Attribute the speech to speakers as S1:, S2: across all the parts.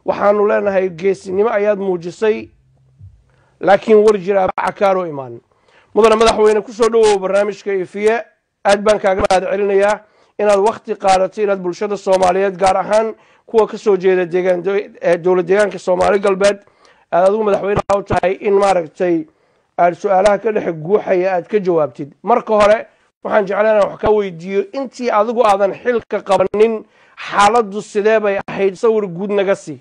S1: waxaanu leenahay geesinimo ayaad muujisay laakiin war jira cakaaroo imaan mudane madaxweyne kusoo dhowow barnaamijka ifiye aad baan kaaga mahad celinayaa inaad wakti qaadatay inaad bulshada soomaaliyeed gaar ahaan kuwa kasoo jeeda deegaan dowlad deegaanka soomaali galbeed aad adigu madaxweyneha u tahay in maaragtay aad su-aalaha ka dhexe guuxaya aad ka jawaabtid marka hore waxaan jeclaan inaan wax kaa weydiiyo intii adigu aadan xilka qabanin xaaladdu sidee bay ahayd sawir guud naga sii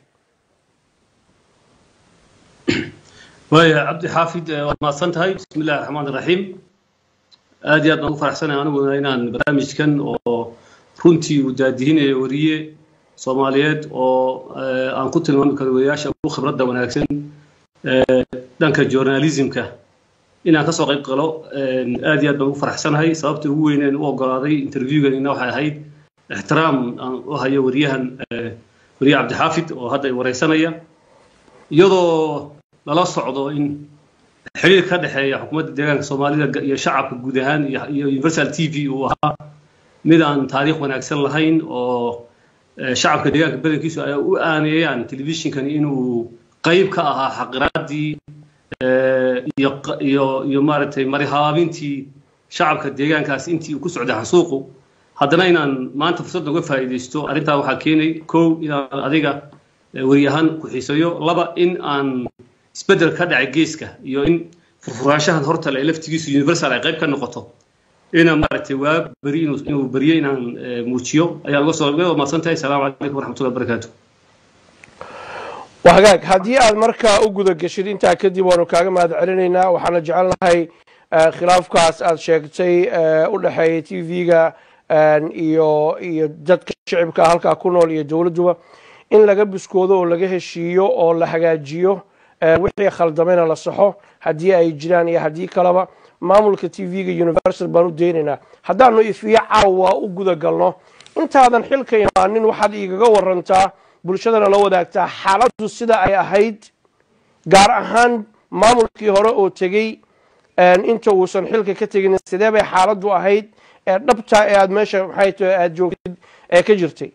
S2: waaya cabdi xaafid waad mahadsan tahay bismi illahi raxmaan iraxiim aad iyo aad baan ugu faraxsanahay aniguna inaan barnaamijkan oo runtii uu daadihinayo wariye soomaaliyeed oo aan ku tilmaami karo wariyaasha ugu khibradda wanaagsan dhanka journalismka inaan kasoo qayb galo aad iyo aad baan ugu faraxsanahay sababta ugu weyneen u ogolaaday interviewganina waxay ahayd ixtiraam aan u hayo wariyahan wariye cabdixaafid oo hadda wareysanaya iyadoo lala socdo in xiriir ka dhexeeya xukuumadda deegaanka soomaalida iyo shacabka guud ahaan iyo universal t v uu ahaa mid aan taariikh wanaagsan lahayn oo shacabka deegaanka badankiisu ay u aaneeyaan telefishinkan inuu qayb ka ahaa xaqiraadii iyo iyo iyo maaragtay marihaabintii shacabka deegaankaas intii uu ku socday xasuuqu haddana inaan maanta fursad uga faa'iidaysto arrintaa waxaa keenay kow inaan adiga wariyahaan ku xiisayo laba in aan isbeddel ka dhacay geeska iyo in furfuraanshahan hortale ee laftigiisu universal ay qayb ka noqoto inaan maaragtay waa beri inuu inuu beriyo inaan muujiyo ayaan uga soo uga mahadsan tahay asalaamu calaykum waraxmatullahi wabarakaatu
S1: wahagaag haddii aad markaa u guda geshid intaa kadib waanu kaaga mahad celinaynaa waxaana jecelnahay khilaafkaas aad sheegtay u dhexeeya t v-ga iyo iyo dadka shicibka halkaa ku nool iyo dowladduba in laga biskoodo oo laga heshiiyo oo la hagaajiyo wixii khaldamayna la saxo haddii ay jiraan iyo haddii kaleba maamulka t v-ga universal baan u daynaynaa haddaanu ifiyo caawa u guda galno intaadan xilka imaanin waxaad igaga warantaa bulshadana la wadaagtaa xaaladdu sida ay ahayd gaar ahaan maamulkii hore oo tegey inta uusan xilka ka tegin sidee bay xaaladdu ahayd ee dhabta ee aad meesha maxay tahay aada joogtid ee ka jirtay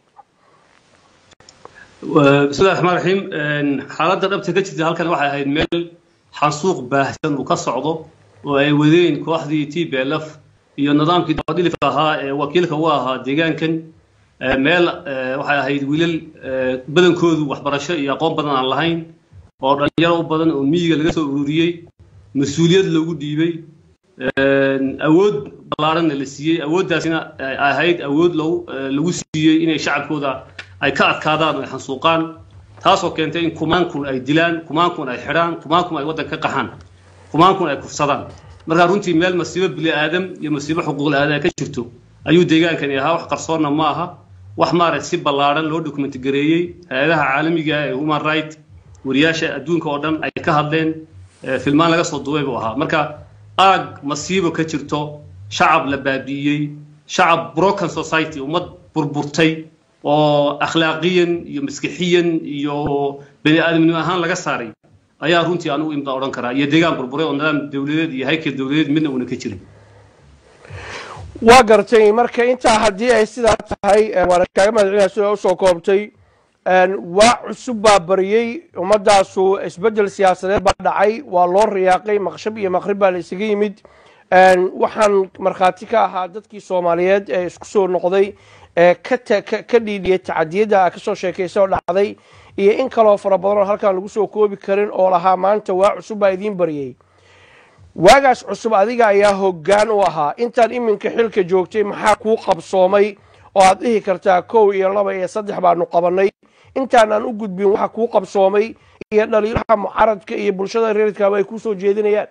S2: bismillahi raxmaan raxiim xaaladda dhabta ka jirta halkan waxay ahayd meel xansuuq baahsan uu ka socdo oo ay wadeen kooxdii t b l f iyo nidaamkii dabadhilifka ahaa ee wakiilka u ahaa deegaankan meel waxay ahayd wiilal badankoodu waxbarasho iyo aqoon badan aan lahayn oo dhalinyaro u badan oo miyiga laga soo ururiyey mas-uuliyad loogu dhiibay awood ballaaranna la siiyey awooddaasina ay ahayd awood lagu lagu siiyey inay shacabkooda ay ka adkaadaan oo ay xansuuqaan taasoo keentay in kumaankun ay dilaan kumaankun ay xidhaan kumaankun ay waddanka ka qaxaan kumaankun ay kufsadaan markaa runtii meel masiibo bini aadam iyo masiibo xuquuqul aadam ka jirto ayuu deegaankani ahaa wax qarsoonna ma aha wax maaragtay si ballaaran loo dokumenti gareeyey hay-adaha caalamiga ee human right wariyaasha adduunka oo dhan ay ka hadleen filmaan laga soo duubay buu ahaa marka aag masiibo ka jirto shacab la baabi'iyey shacab broken society ummad burburtay oo akhlaaqiyan iyo maskixiyan iyo bani aadamnimo ahaan laga saaray ayaa runtii anugu imdaa odhan karaa iyo deegaan burburay oo nidaam dowladeed iyo haykel dowladeed midna uuna ka jirin
S1: waa gartay marka intaa haddii ay sidaa tahay waana kaaga mahadcelina sida usoo koobtay waa cusub baa bariyey ummadaasu isbeddel siyaasadeed baa dhacay waa loo riyaaqay maqshab iyo maqrib baa la isaga yimid waxaan markhaati ka ahaa dadkii soomaaliyeed ee isku soo noqday ee ka dhiidhiyay tacadiyadda kasoo sheekaysa oo dhacday iyo in kaloo fara badan oo halkaan lagu soo koobi karin oo lahaa maanta waa cusub baa idiin bariyey waagaas cusub adiga ayaa hoggaan u ahaa intaan iminka xilka joogtay maxaa kuu qabsoomay oo aad dhihi kartaa kow iyo laba iyo saddex baanu qabanay intaanaan u gudbin waxa kuu qabsoomay iyo dhaliilaha mucaradka iyo bulshada reerkaaba ay kusoo jeedinayaan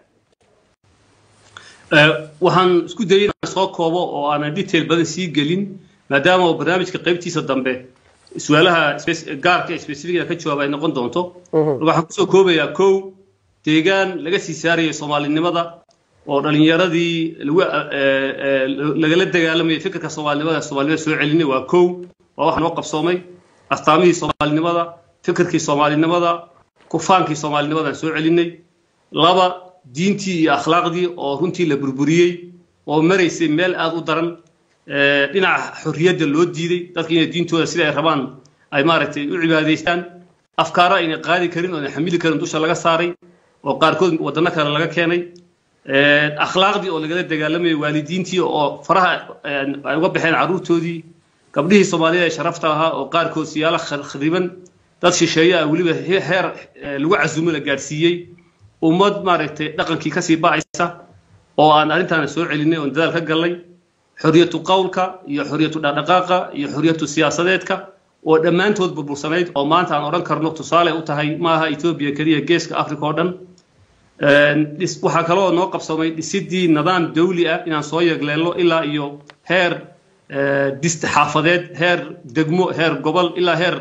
S2: waxaan isku dayay inaan soo koobo oo aanan detail badan sii gelin maadaama barnaamijka qaybtiisa dambe su-aalaha gaarka ee specifica ka jawaaba ay noqon doonto waxaan kusoo koobayaa kow deegaan laga sii saarayay soomaalinimada oo dhalinyaradii lagu lagala dagaalamayay fikirka soomaalinimada soomaalinimada soo celinay waa kow waa waxa noo qabsoomay astaamihii soomaalinimada fikirkii soomaalinimada kufaankii soomaalinimadaan soo celinay laba diintii iyo akhlaaqdii oo runtii la burburiyey oo maraysay meel aada u daran dhinaca xorriyadda loo diiday dadka inay diintooda sida ay rabaan ay maaragtay u cibaadaystaan afkaaro ayna qaadi karin oo ayna xamili karin dusha laga saaray oo qaarkood wadano kale laga keenay akhlaaqdii oo lagala dagaalamayay waalidiintii oo faraha ay uga baxeen carruurtoodii gabdhihii soomaaliyeed ee sharafta ahaa oo qaarkood siyaalo khariban dad shisheeye ah weliba heer lagu casuumo la gaadhsiiyey ummad maaragtay dhaqankii kasii ba'aysa oo aan arrintaana soo celinay oon dadaal ka gallay xoriyatu qowlka iyo xoriyatu dhaqdhaqaaqa iyo xoriyatu siyaasadeedka oo dhammaantood burbursanayd oo maanta aan odhan karno tusaale u tahay maaha etoobiya keliya geeska africa oo dhan waxaa kaloo noo qabsamay dhisidii nidaam dawli ah inaan soo yegleelno ilaa iyo heer dist xaafadeed heer degmo heer gobol ilaa heer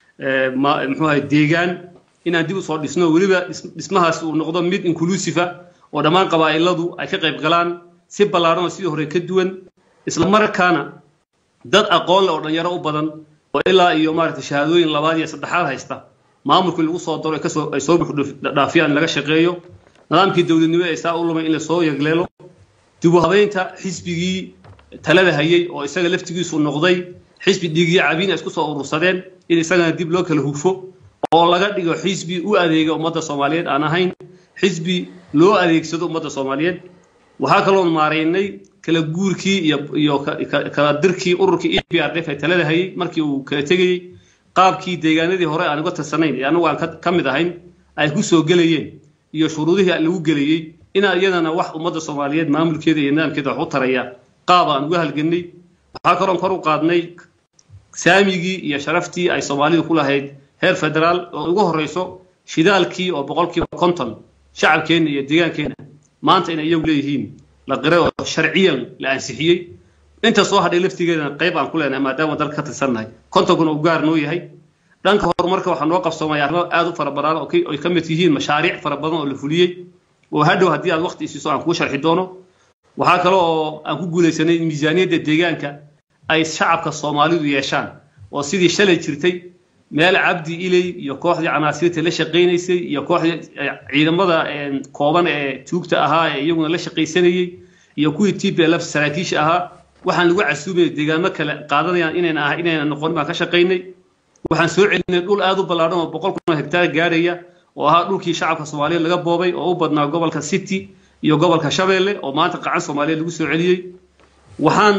S2: muxuu ahay deegaan inaan dib usoo dhisno weliba dhismahaas uu noqdo mid inclusive oo dhammaan qabaa'iladu ay ka qayb galaan si ballaaran oo sidii hore ka duwan isla markaana dad aqoon leh oo dhalinyaro u badan oo ilaa iyo maaragtay shahaadooyin labaad iyo saddexaad haysta maamulkii lagu soo daro kasoo ay soo buuxdhaafiyaan laga shaqeeyo nidaamkii dowladnimo ee saa u lumay in lasoo yegleelo dib u habeynta xisbigii talada hayay oo isaga laftigiisu noqday xisbi dhiigyo cabiin ay isku soo urursadeen in isagana dib loo kala hufo oo laga dhigo xisbi u adeega ummadda soomaaliyeed aan ahayn xisbi loo adeegsado ummadda soomaaliyeed waxaa kaloo maaraynay kala guurkii iyo iyo kala dirkii ururkii e b r d f ee talada hayay markii uu kala tegayey qaabkii deegaanadii hore aan uga tirsanayn ee anagu aan ka mid ahayn ay ku soo gelayeen iyo shuruudihii lagu gelayey inaa iyadana wax ummadda soomaaliyeed maamulkeeda iyo nidaamkeeda wax u taraya qaab aan uga halgannay waxaa kaloon kor u qaadnay saamigii iyo sharaftii ay soomaalidu ku lahayd heer federaal oo ugu horreyso shidaalkii oo boqolkiiba konton shacabkeenna iyo deegaankeenna maanta inay iyagu leeyihiin la qiray oo sharciyan la ansixiyey inta soo hadhay laftigeedana qayb aan ku leenahay maadaama dalka ka tirsannahay kontonkuna uu gaar noo yahay dhanka horumarka waxaa noo qabsoomay arrimo aad u fara badan oo ay ka mid yihiin mashaariic fara badan oo la fuliyey oo hadhow haddii aad waqti isiiso aan kuu sharxi doono waxaa kale oo aan ku guulaysanay in miisaaniyadda deegaanka ay shacabka soomaalidu yeeshaan oo sidii shalay jirtay meel cabdi iley iyo kooxdii canaasiirta la shaqaynaysay iyo kooxdii ciidamada kooban ee tuugta ahaa ee iyaguna la shaqaysanayey iyo kuwii t p lf saraakiisha ahaa waxaan lagu casuumayay deegaamo kale qaadanayaan inayna ah inayna noqon baan ka shaqaynay waxaan soo celinay dhul aad u ballaadhan oo boqol kun oo hektaar gaaraya oo ahaa dhulkii shacabka soomaaliyeed laga boobay oo u badnaa gobolka city iyo gobolka shabeelle oo maanta qacan soomaaliyeed lagu soo celiyey waxaan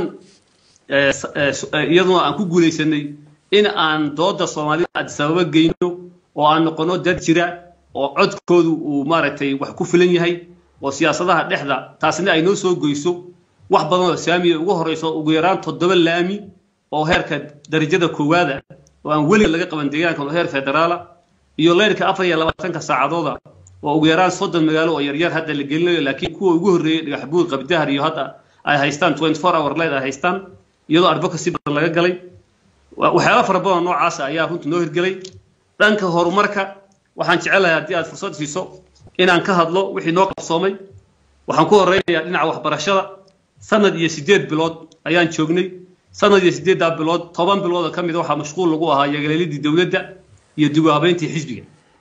S2: iyaduna aan ku guulaysanay in aan dooda soomaalida adisababa geyno oo aan noqono dad jira oo codkoodu uu maaragtay wax ku filan yahay oo siyaasadaha dhexda taasina ay noo soo goyso wax badan oo saamiya ugu horeyso ugu yaraan toddoba laami oo heerka darajada koowaada oo aan weliga laga qaban deegaanka oo heer federaala iyo leyrka afar iyo labaatanka saacadooda oo ugu yaraan soddon magaalo oo yaryar hadda la gelinayo laakiin kuwa ugu horreeyey dhagaxbuur qabdahar iyo hadda ay haystaan twenty four hour light ay haystaan iyadoo advocacy badan laga galay waxyaala fara badan noocaasa ayaa runta noo hirgelay dhanka horumarka waxaan jecelahay haddii aad fursad siiso inaan ka hadlo wixii noo qabsoomay waxaan ku horeynayaa dhinaca waxbarashada sanad iyo siddeed bilood ayaan joognay sanad iyo siddeeddaa bilood toban bilood oo ka mid waxaa mashquul lagu ahaa yagaleelidii dowladda iyo dib u habeyntii xisbiga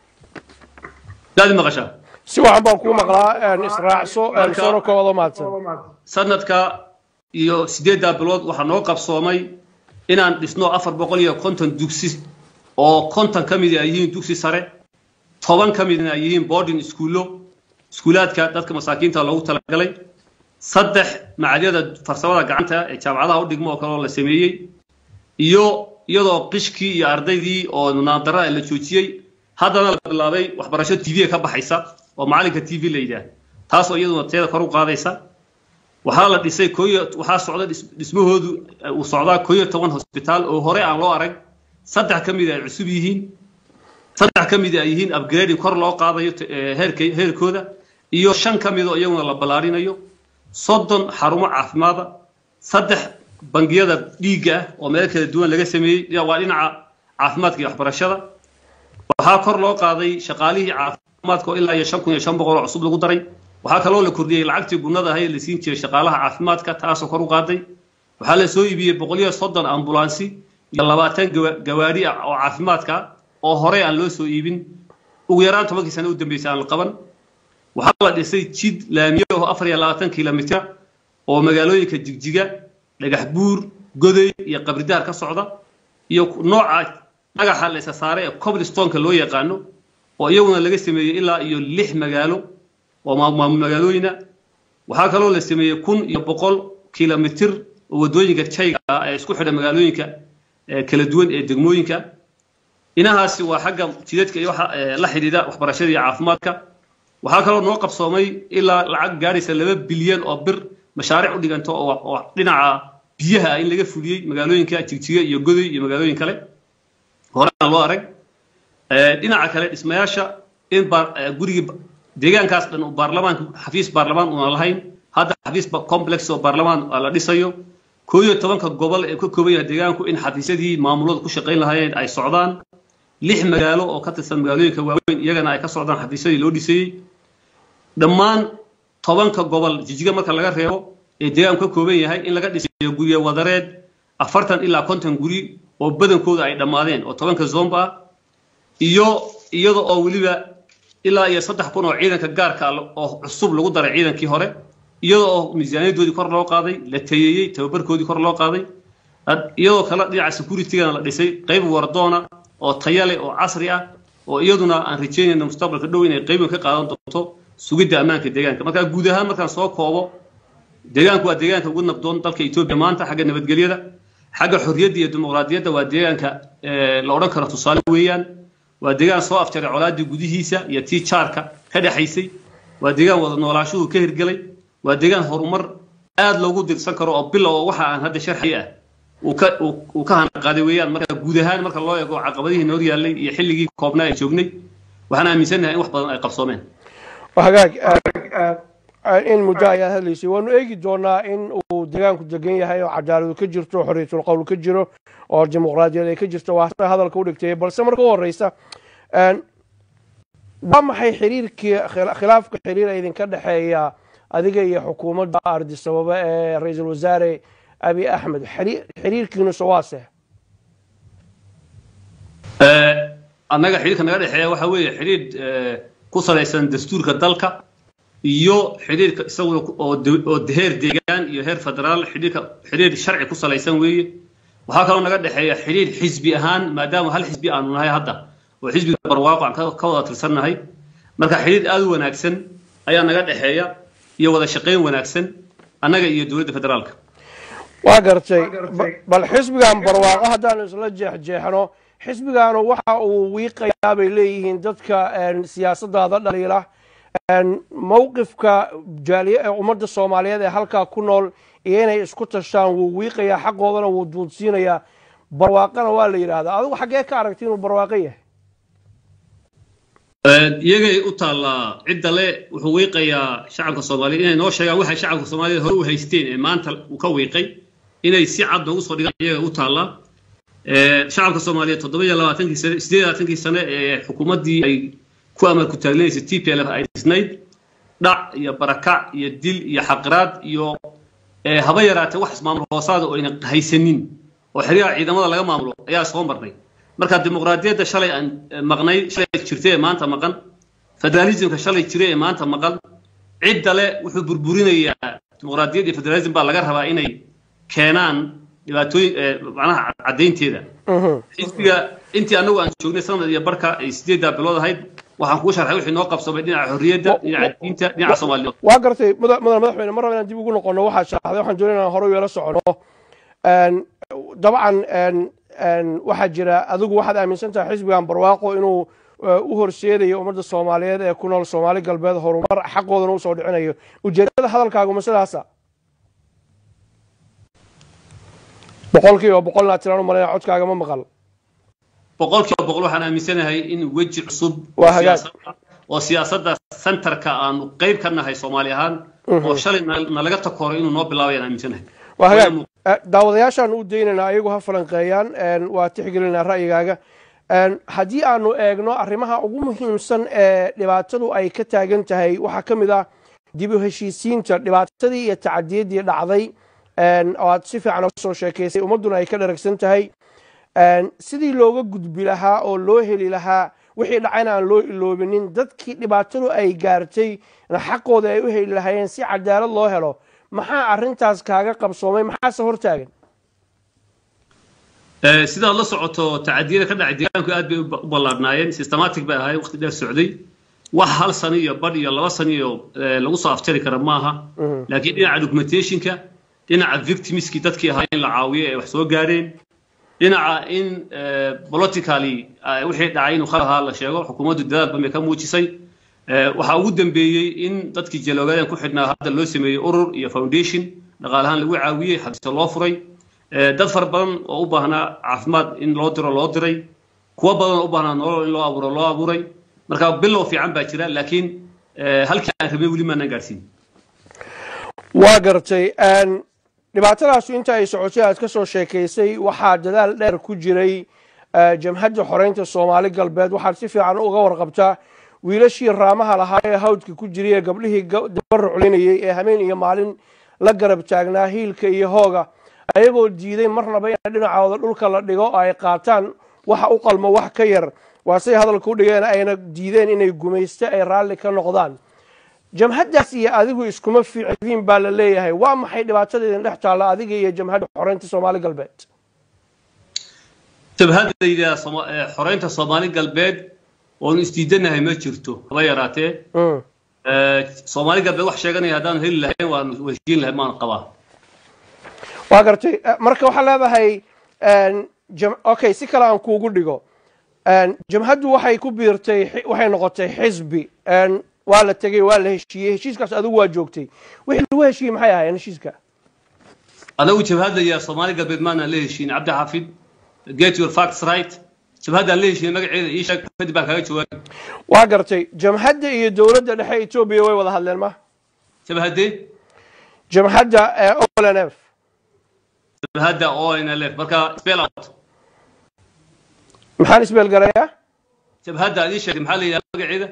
S2: daadi maqashaa
S1: si waxan baan kuu maqlaa israacso soona koobado mahadsan
S2: sanadka iyo siddeeddaa bilood waxaa noo qabsoomay inaan dhisno afar boqol iyo konton dugsi oo konton ka mid ay yihiin dugsi sare toban ka midna ay yihiin boarding iskuullo iskuulaadka dadka masaakiinta loogu talagalay saddex macadyada farsamada gacanta ee jaamacadaha u dhigmo oo kale oo la sameeyey iyo iyadoo qishkii iyo ardaydii oo naandarada la joojiyey haddana la bilaabay waxbarasho t v ka baxaysa oo macalinka t v la yidhaah taasoo iyaduna teeda kor u qaadaysa waxaa la dhisay koyo waxaa socda dhismahoodu uu socdaa koyo toban hosbitaal oo hore aan loo arag saddex ka mid ay cusub yihiin saddex ka mid ay yihiin upgrading kor loo qaadayo heerka heerkooda iyo shan ka mid oo iyaguna la ballaarinayo soddon xarumo caafimaada saddex bangiyada dhiigga ah oo meel kala duwan laga sameeyey waa dhinaca caafimaadka iyo waxbarashada waxaa kor loo qaaday shaqaalihii caafimaadka oo ilaa iyo shan kun iyo shan boqol oo cusub lagu daray waxaa kaloo la kordhiyey lacagtii gunnada ahay la siin jiray shaqaalaha caafimaadka taasoo kor u qaaday waxaa la soo iibiyey boqol iyo soddon ambulansi iyo labaatan gawaadhi ah oo caafimaadka oo horey aan loo soo iibin ugu yaraan tobankii sano u dambeysay aan la qaban waxaa la dhisay jid laamiye oo afar iyo labaatan kilomitr oo magaalooyinka jigjiga dhagax buur goday iyo qabridaar ka socda iyo nooca dhagaxa la isa saaray ee coblistonka loo yaqaano oo iyaguna laga sameeyey ilaa iyo lix magaalo oo maamul magaalooyina waxaa kaloo la sameeyey kun iyo boqol kilomitir oo waddooyinka jayga ah ee isku xidha magaalooyinka kala duwan ee degmooyinka inahaasi waa xagga jidadka iyo waxa la xidhiidha waxbarashada iyo caafimaadka waxaa kaloo noo qabsoomay ilaa lacag gaadhaysa laba bilyan oo bir mashaariic u dhiganta oo dhinaca biyaha ah in laga fuliyey magaalooyinka jigjiga iyo godoy iyo magaalooyin kale horena loo arag dhinaca kale dhismayaasha in gurigii deegaankaas dhan uu baarlamaanka xafiis baarlamaan una lahayn hadda xafiis complex oo baarlamaan la dhisayo koo iyo tobanka gobol ee ka kooban yahay deegaanku in xafiisyadii maamulada ku shaqayn lahaayeen ay socdaan lix magaalo oo ka tirsan magaalooyinka waaweyn iyagana ay ka socdaan xafiisyadii loo dhisayey dhammaan tobanka gobol jijiga marka laga reebo ee deegaanku ka kooban yahay in laga dhisayo gurye wadareed afartan ilaa konton guri oo badankooda ay dhammaadeen oo tobanka zomba ah iyo iyada oo weliba ilaa iyo saddex kun oo ciidanka gaarka oo cusub lagu daray ciidankii hore iyada oo miisaaniyadoodii kor loo qaaday la tayeeyey tababarkoodii kor loo qaaday iyadoo kale dhinaca securitygana la dhisay qayb wardoona oo taya leh oo casri ah oo iyaduna aan rajeynayna mustaqbalka dhow inay qaybin ka qaadan doonto sugidda ammaanka deegaanka marka guud ahaan markaan soo koobo deegaanku waa deegaanka ugu nabdoon dalka etoobiya maanta xagga nabadgelyada xagga xorriyadda iyo dimuqraadiyadda waa deegaanka la odhan karo tusaale weeyaan waa deegaan soo afjaray colaaddii gudihiisa iyo tii jaarka ka dhexaysay waa deegaan wada noolaashuhu ka hirgelay waa deegaan horumar aad loogu dirsan karo oo bilow oo waxa aan hadda sharxi ah uu ka hanaqaaday weeyaan marka guud ahaan marka loo eego caqabadihii noor yaallay iyo xilligii koobnaa ay joognay waxaan aaminsannahay in wax badan ay qabsoomeen
S1: hagaag in muddo ayaad hadlaysay waanu eegi doonaa in uu deegaanku degan yahay oo cadaaladu ka jirto xorriyatul qowl ka jiro oo dimuqraadiyad ay ka jirto waa hadalka u dhigtay balse marka u horeysa waa maxay xiriirkii khilaafka xiriir idinka dhexeeya adiga iyo xukuumadda ardisababa ee ra-iisul wasaare abi axmed xiriirkiinusa waase
S2: annaga xiriirka naga dhexeeya waxa weeye xiriir ku salaysan dastuurka dalka iyo xiriirka isaguna oo heer deegaan iyo heer federaal xiriirka xiriir sharci ku salaysan weeye waxaa kaloo naga dhexeeya xiriir xisbi ahaan maadaama hal xisbi aanu nahay hadda oo xisbiga barwaaqo aan ka wada tirsannahay marka xiriir aad u wanaagsan ayaa naga dhexeeya iyo wada shaqayn wanaagsan annaga iyo dowladda federaalka
S1: waa gartay bal xisbigan barwaaqo haddaanu isla jeexjeexno xisbigaanu waxa uu wiiqayaa bay leeyihiin dadka siyaasadaada dhaliila mowqifka ummadda soomaaliyeed ee halkaa ku nool iyo inay isku tashaan wuu wiiqayaa xaqoodana wuu duudsiinayaa barwaaqana waa la yidhaahdaa adigu xaggee ka aragti inuu barwaaqo yahay
S2: iyagay u taallaa cidda le wuxuu wiiqayaa shacabka soomaaliyeed inay noo sheegaan waxay shacabka soomaaliyeed hore u haysteen ee maanta uu ka wiiqay inay si cad noogu soo dhigaan iyaga u taallaa shacabka soomaaliyeed toddoba iyo labaatankii sane sideed iyo labaatankii sane ee xukuumaddii ay ku amar ku taaglinaysa t p l f ay dhisnayd dhac iyo barakac iyo dil iyo xaqiraad iyo haba yaraatee wax ismaamul hoosaada oo ayna haysanin oo xiriyaha ciidamada laga maamulo ayaa soo marnay marka dimuqraadiyadda shalay aan maqnay shalay jirtay ee maanta maqan federalismka shalay jiray ee maanta maqan cidda le wuxuu burburinayaa dimuqraadiyad iyo federalism baa laga rabaa inay keenaan dhibaatooyin macnaha caddaynteeda xisbiga intii annagu aan joognay sanad iyo barka ay sideeddaa bilood ahayd waxaan kuu sharxay wixii noo qabsamay dhinaca xorriyadda dhinaca diinta dhinaca soomaaliyeed
S1: waa gartay mudan madaxweyne mar raba inaan dib ugu noqono waxaad sharaxday waxaan doonay inaan hore weela socono dabcan waxaa jira adigu waxaad aaminsan tahay xisbigan barwaaqo inuu u horseedayo ummadda soomaaliyeed ee ku nool soomaali galbeed horumar xaqoodana usoo dhicinayo ujeedada hadalkaagu ma sidaasa boqolkiiba boqolna tiraan u malayna codkaaga ma maqal
S2: boqolkiiba boqol waxaan aaminsanahay in weji cusub oo siyaasadda centerka aanu qayb ka nahay soomaali ahaan oo shalay nalaga takoray inuu noo bilaabay aan aaminsanahay
S1: waa hagaag daawadayaashaan u daynaynaa ayagu ha falanqeeyaan waa tixgelinaa ra'yigaaga haddii aanu eegno arrimaha ugu muhiimsan ee dhibaatadu ay ka taagan tahay waxaa ka mid ah dib u heshiisiinta dhibaatadii iyo tacadiyaddii dhacday oo aad si fiican uga soo sheekaysay ummadduna ay ka dharagsan tahay sidii looga gudbi lahaa oo loo heli lahaa wixii dhacayna aan loo iloobinin dadkii dhibaatadu ay gaartay xaqooda ay u heli lahaayeen si cadaalad loo helo maxaa arrintaas kaaga qabsoomay maxaase hortaagan
S2: sidaad la socoto tacadiyada ka dhacay deegaanku aad bay u ballaadhnaayeen systematic bay ahaayeen waqti dheer socday wax hal sano iyo badh iyo laba sano iyo lagu soo afjari kara maaha laakiin dhinaca documentationka dhinaca victimskii dadkii ahaa in la caawiyo ee wax soo gaareen dhinaca in politically wixii dhacay inuu khal ahaa la sheego xukuumaddu dadaal badan bay ka muujisay waxaa ugu dambeeyey in dadkii jaloogadan ku xidhnaa hadda loo sameeyey urur iyo foundation dhaqaalahaan lagu caawiyey xabsio loo furay dad fara badan oo u baahnaa caafimaad in loo diro loo diray kuwo badan oo u baahnaa nolol in loo abuuro loo abuuray marka bilow fiican baa jira laakiin halkii aan rabay weli maanaan gaadhsiin
S1: waa gartay dhibaatadaasu inta ay socotay aad ka soo sheekaysay waxaa dadaal dheer ku jiray jamhadda xoreynta soomaali galbeed waxaad si fiican uga warqabtaa wiilashii raamaha lahaa ee hawdka ku jiray ee gabdhihii dabaruclinayey ee habeen iyo maalin la garab taagnaa hiilka iyo hooga ayagoo diiday marnaba in dhinacooda dhulka la dhigo oo ay qaataan waxa u qalmo wax ka yar waa say hadalka u dhigeen ayna diideen inay gumaysto ay raalli ka noqdaan jamhaddaas iyo adigu iskuma fiicdiin baa la leeyahay waa maxay dhibaatada idin dhex taalla adiga iyo jamhadda xoreynta soomaali galbeed
S2: jabhadda la yidhaha xoreynta soomaali galbeed oonu isdiidanahay ma jirto haba yaraatee soomaali galbeed wax sheeganaya haddaan heli lahayn waan heshiin lahay maan qabaa
S1: waa gartay marka waxaa leedahay okay si kale aan kuugu dhigo jamhaddu waxay ku biirtay waxay noqotay xisbi waa la tegey waa la heshiiyey heshiiskaas adigu waa joogtay wixii lagu heshiiyey maxay ahaayeen heshiiska
S2: anagu jabhadaya soomaali galbeed maanaan la heshiin cabdi xaafid get your facts right jabhaddaan la heshiiyey magaceeda ii sheeg kadib baan kaaga jawaabay
S1: waa gartay jamhadda iyo dowladda dhexe etoobiya way wada hadleen ma
S2: jabhadde
S1: jamhadda olnf
S2: jabhadda onlf marka spell out
S1: maxaan isbeel garayaa
S2: jabhadda aad ii sheegtay maxaa la yidhaha magaceeda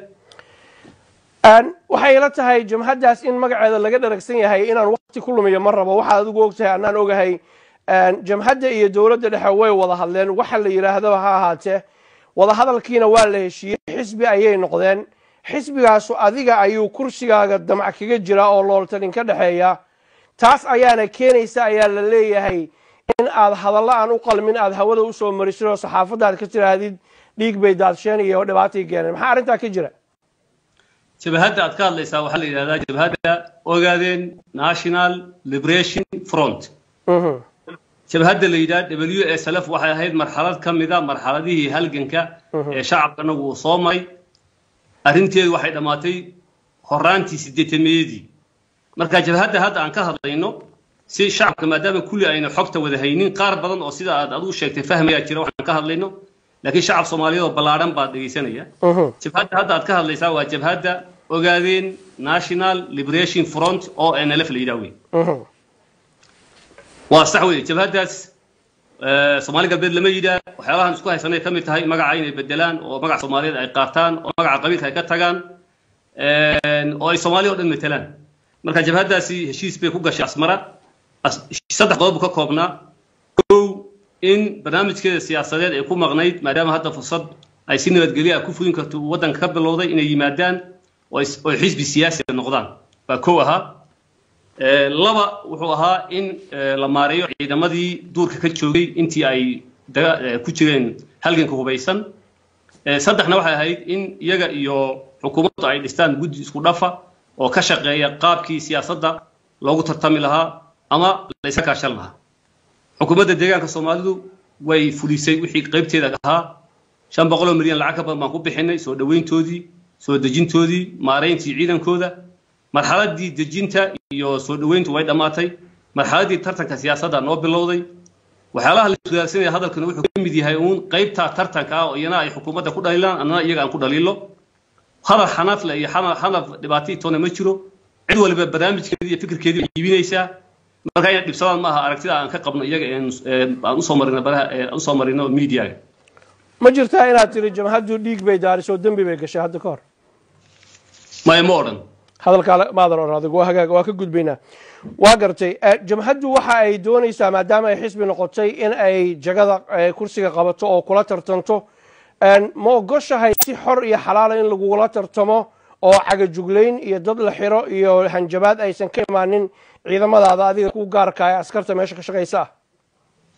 S1: waxay ila tahay jamhaddaas in magaceeda laga dharagsan yahay inaan wakti ku lumiyo ma rabo waxaad adigu og tahay annaan ogahay jamhadda iyo dowladda dhexe way wada hadleen waxa la yidhaahdaba ha ahaatee wadahadalkiina waa la heshiiyey xisbi ayay noqdeen xisbigaasu adiga ayuu kursigaaga damac kaga jira oo looltan inka dhexeeya taas ayaana keenaysa ayaa la leeyahay in aad hadallo aan u qalmin aad hawada usoo marisid oo saxaafadda aad ka tidhaahdid dhiig bay daadsheen iyo dhibaatay keeneen maxaa arrintaa ka jira
S2: jabhadda aad ka hadlaysaa waxaa la yidhahdaa jabhadda ogaadeen national liberation front jabhadda la yidhaha w s lf waxay ahayd marxalad ka mida marxaladihii halganka ee shacabkanagu uu soo maray arrinteedu waxay dhammaatay horaantii sideetameeyadii marka jabhadda hadda aan ka hadlayno si shacabka maadaama kulli ayna xogta wada haynin qaar badan oo sida aad adigu sheegtay fahmayaa jira waxaan ka hadlayno laakiin shacab soomaaliyeed oo ballaadhan baad dhegaysanaya jabhadda hadda aad ka hadlaysaa waa jabhadda ogaadeen national liberation front oo nlf la yidhaha wey waa sax wey jabhaddaas soomaali galbeed lama yidhaa waxyaalahan isku haysanay ka mid tahay magaca inay bedelaan oo magaca soomaaliyeed ay qaataan oo magaca qabiilka ay ka tagaan oo ay soomaaliya o dhan matelaan marka jabhaddaasi heshiis bay ku gashay asmara saddex qodob buu ka koobnaa kow in barnaamijkeeda siyaasadeed ay ku maqnayd maadaama hadda fursad ay si nabadgelyo ah ku fulin karto waddanka ka bilowday inay yimaadaan oo xisbi siyaasi noqdaan baa kow ahaa laba wuxuu ahaa in la maareeyo ciidamadii duurka ka joogay intii ay ku jireen halganka hubaysan saddexna waxay ahayd in iyaga iyo xukuumaddu ay dhistaan guddi isku dhafa oo ka shaqeeya qaabkii siyaasadda loogu tartami lahaa ama la iska kaashan lahaa xukuumadda deegaanka soomaalidu way fulisay wixii qaybteeda ahaa shan boqoloo milyan lacag ka badan baan ku bixinay soo dhoweyntoodii soo dejintoodii maarayntii ciidankooda marxaladii dejinta iyo soo dhoweyntu way dhammaatay marxaladii tartanka siyaasadda noo bilowday waxyaalaha la iswadaagsanaya hadalkana wuxuu ka mid yahay uun qaybta tartanka ah oo iyana ay xukuumadda ku dhaliilaan annana iyaga aan ku dhaliilo hadal xanaafle iyo xanaf dhibaato toona ma jiro cid waliba barnaamijkeedii iyo fikirkeedii way iibinaysaa marka inay dhibsadaan ma aha aragtida aan ka qabno iyaga aan usoo marino baraha aan usoo marino mediaga
S1: ma jirtaa inaad tiri jamhaddu dhiig bay daarisoo dembi bay gashay hadda ka hor
S2: maya ma odhan
S1: hadalkaa maadan odhan adigu waa hagaag waa ka gudbaynaa waa gartay jamhaddu waxa ay doonaysaa maadaama ay xisbi noqotay in ay jagada kursiga qabato oo kula tartanto ma ogoshahay si xor iyo xalaala in lagugula tartamo oo cagajuglayn iyo dad la xiro iyo hanjabaad aysan ka imaanin ciidamadaada adiga ku gaarka ee askarta meesha ka shaqaysa ah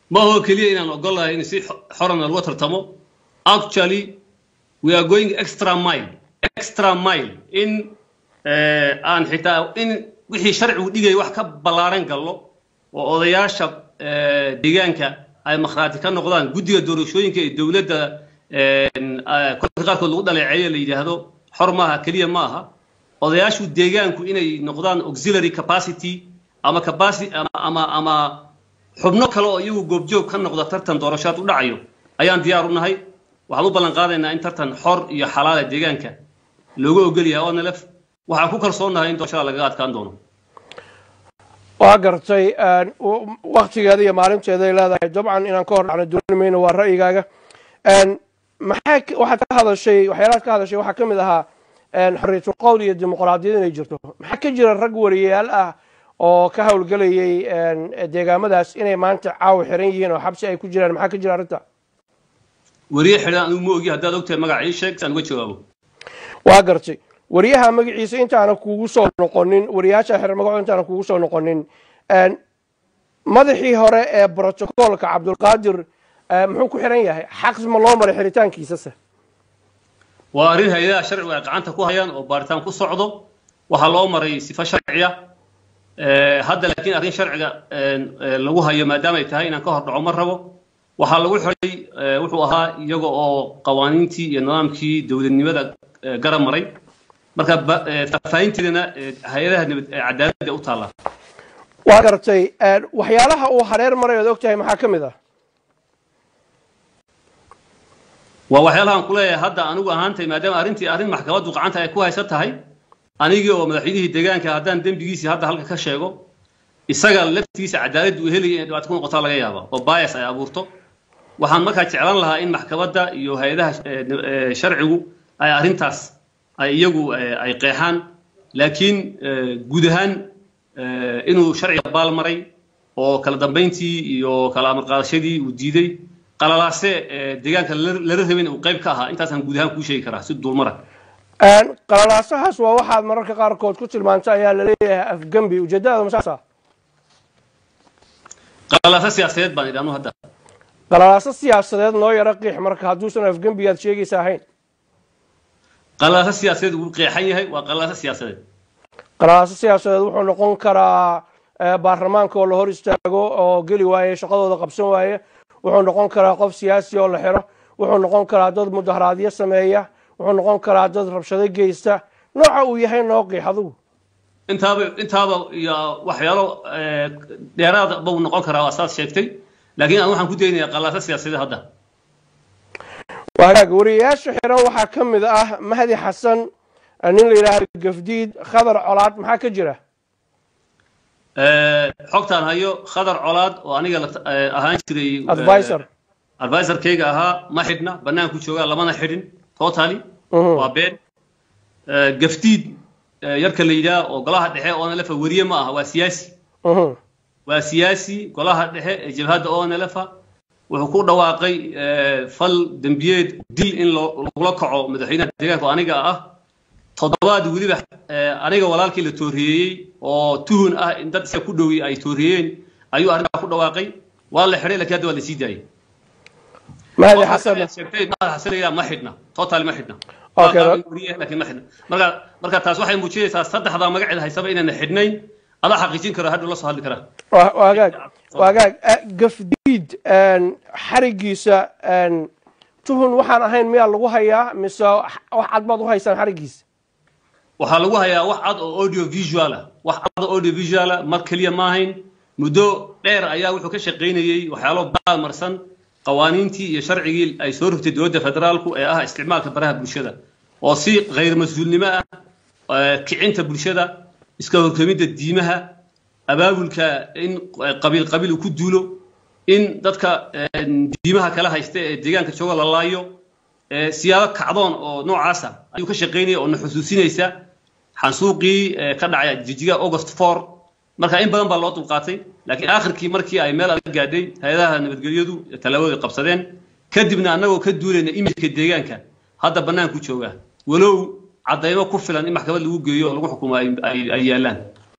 S2: ma aho keliya inaan ogolahay in si xorana lagu tartamo actually we are going extra mile extra mile in aan xitaa in wixii sharcigu dhigaya wax ka ballaaran gallo oo odayaasha deegaanka ay makhraati ka noqdaan guddiga doorashooyinka ee dowladda kolka qaarkood lagu dhaleeceeyo la yidhaahdo xor maaha keliya ma aha odayaashu deegaanku inay noqdaan auxiliary capacity ama capacity ama ama xubno kale oo iyagu goobjoog ka noqda tartan doorashaad u dhacayo ayaan diyaar u nahay waxaan u ballan qaadaynaa in tartan xor iyo xalaala deegaanka looga ogol yahay onlf waxaan ku kalsoonahay in doorashada lagaga adkaan doono
S1: waa gartay waktigeeda iyo maalinteeday leedahay dabcan inaan ka hor dhacno dooni mayno waa ra'yigaaga maxaa waxaad ka hadashay waxyaalahaad ka hadashay waxaa ka mid ahaa xorriyatul qowl iyo dimuqraadiyad inay jirto maxaa ka jira rag wariyayaal ah oo ka howlgelayay deegaamadaas inay maanta caawa xiran yihiin oo xabsi ay ku jiraan maxaa ka jira arrinta
S2: wariye xidhan anigu ma ogi haddaad ogtahay magaca ii sheeg si aan uga jawaabo
S1: waa gartay wariyaha magaciisa intaana kuugu soo noqonin wariyaasha xiran magaco intaana kuugu soo noqonin madaxii hore ee brotocoolka cabdulqaadir muxuu ku xiran yahay xaq ma loo maray xiritaankiisase
S2: waa arrin hay-adaha sharcigu ay gacanta ku hayaan oo baaritaan ku socdo waxaa loo maray sifo sharciya hadda laakiin arrin sharciga lagu hayo maadaama ay tahay inaan ka hor dhaco ma rabo waxaa lagu xiray wuxuu ahaa iyaga oo qawaaniintii iyo nidaamkii dowladnimada garab maray marka faahfaahinteedana hay-adaha cadaaladda u taalla
S1: waa gartay waxyaalaha uu hareer maray ood og tahay maxaa ka mid ah
S2: waa waxyaalahaan ku leeyahay hadda anigu ahaantay maadaama arrintii arrin maxkamaddu gacanta ay ku haysan tahay anigii oo madaxweynihii deegaanka haddaan dembigiisii hadda halka ka sheego isaga laftiisa cadaaladdu uu helaya inay dhibaato ku noqotaa laga yaaba oo bias ay abuurto waxaan markaa jeclan lahaa in maxkamadda iyo hay-adaha sharcigu ay arrintaas ay iyagu ay qeexaan laakiin guud ahaan inuu sharciga baal maray oo kala dambayntii iyo kala amar qaadashadii uu diiday qalalaase deegaanka lala rabin uu qayb ka ahaa intaasaan guud ahaan kuu sheegi karaa si duulmara
S1: qalalaasahaas waa waxaad mararka qaarkood ku tilmaantay ayaa laleeyahay afgembi ujeedadaada masaasa
S2: qalalaase siyaasadeed baan idhaanu hadda
S1: qalalaaso siyaasadeed noo yaro qiix marka hadduusan afgembi aad sheegaysa ahayn
S2: qalalaase siyaasadeed wuu qeexan yahay waa qalalaase siyaasadeed
S1: qalalaaso siyaasadeed wuxuu noqon karaa baarlamaanka oo la hor istaago oo geli waaye shaqadooda qabsan waaye wuxuu noqon karaa qof siyaasi oo la xiro wuxuu noqon karaa dad mudaharaadyo sameeya wuxuu noqon karaa dad rabshado geysta nooca uu yahay noo qiix adigu
S2: intaaba intaaba iyo waxyaalo dheeraada buu noqon karaa waa saad sheegtay laakiin aan waxaan ku daynayaa qalaaso siyaasadeed hadda
S1: waagaag wariyayaasha xiran waxaa ka mid ah mahdi xasan nin la yidhaahdo gafdiid khadar colaad maxaa ka jira
S2: xogtaan hayo khadar colaad oo aniga ahaan jiray
S1: advisor
S2: advisorkayga ahaa ma xidhna banaanku joogaa lamana xidhin totally waa been gafdiid yarka la yidhaha oo golaha dhexe onlefa weriye ma aha waa siyaasi waa siyaasi golaha dhexe ee jabhadda onlefa wuxuu ku dhawaaqay fal dembiyeed dil in lagula kaco madaxweynaha deegaanka oo aniga ah toddobaad weliba aniga walaalkii la tooriyeeyey oo tuhun ah in dad isaga ku dhowi ay tooriyeen ayuu arrintaa ku dhawaaqay waa la xidhay lakiin hadda waa la sii daayey
S1: mahdi xasan
S2: sheegtay mahdi xasan la ma xidhna total ma xidhna
S1: Okay.
S2: laakiin ma xidhna marka marka taas waxay muujinaysaa saddexdaa magaceeda haysaba inayna xidhnayn adaa xaqiijin kara hadhow la soo hadli karaa
S1: Wa- waagaag waagaag eh, gafdiid xarigiisa tuhun waxaan ahayn miyaa lagu hayaa mise wax cad baad u haysaan xarigiisa
S2: waxaa lagu hayaa wax cad oo audio visual ah wax cad oo audio visual ah mar keliya ma ahayn muddo dheer ayaa wuxuu ka shaqaynayey waxyaalo baalmarsan qawaaniintii iyo sharcigii ay soo rogtay dowladda federaalku ee ah isticmaalka baraha bulshada oo si khayr mas-uulnimo ah eh, kicinta bulshada iska horkemidda diimaha abaabulka in qabiil qabiil uu ku duulo in dadka eh, diimaha kala haysta ee deegaanka jooga la laayo eh, siyaabo kacdoon oo noocaasa ayuu ka shaqaynaya oo na xusuusinaysa xansuuqii eh, ka dhacay jijiga august 4 marka in badan baa loo dulqaatay laakiin aakhirkii markii ay meel adag gaadhay hay-adaha nabadgelyadu tallaabada ay qabsadeen kadibna annagoo ka duulayna imijka deegaanka hadda bannaanku jooga walow caddaymo ku filan in maxkamad lagu geeyo oo lagu xukumo ay- ay ay yaallaan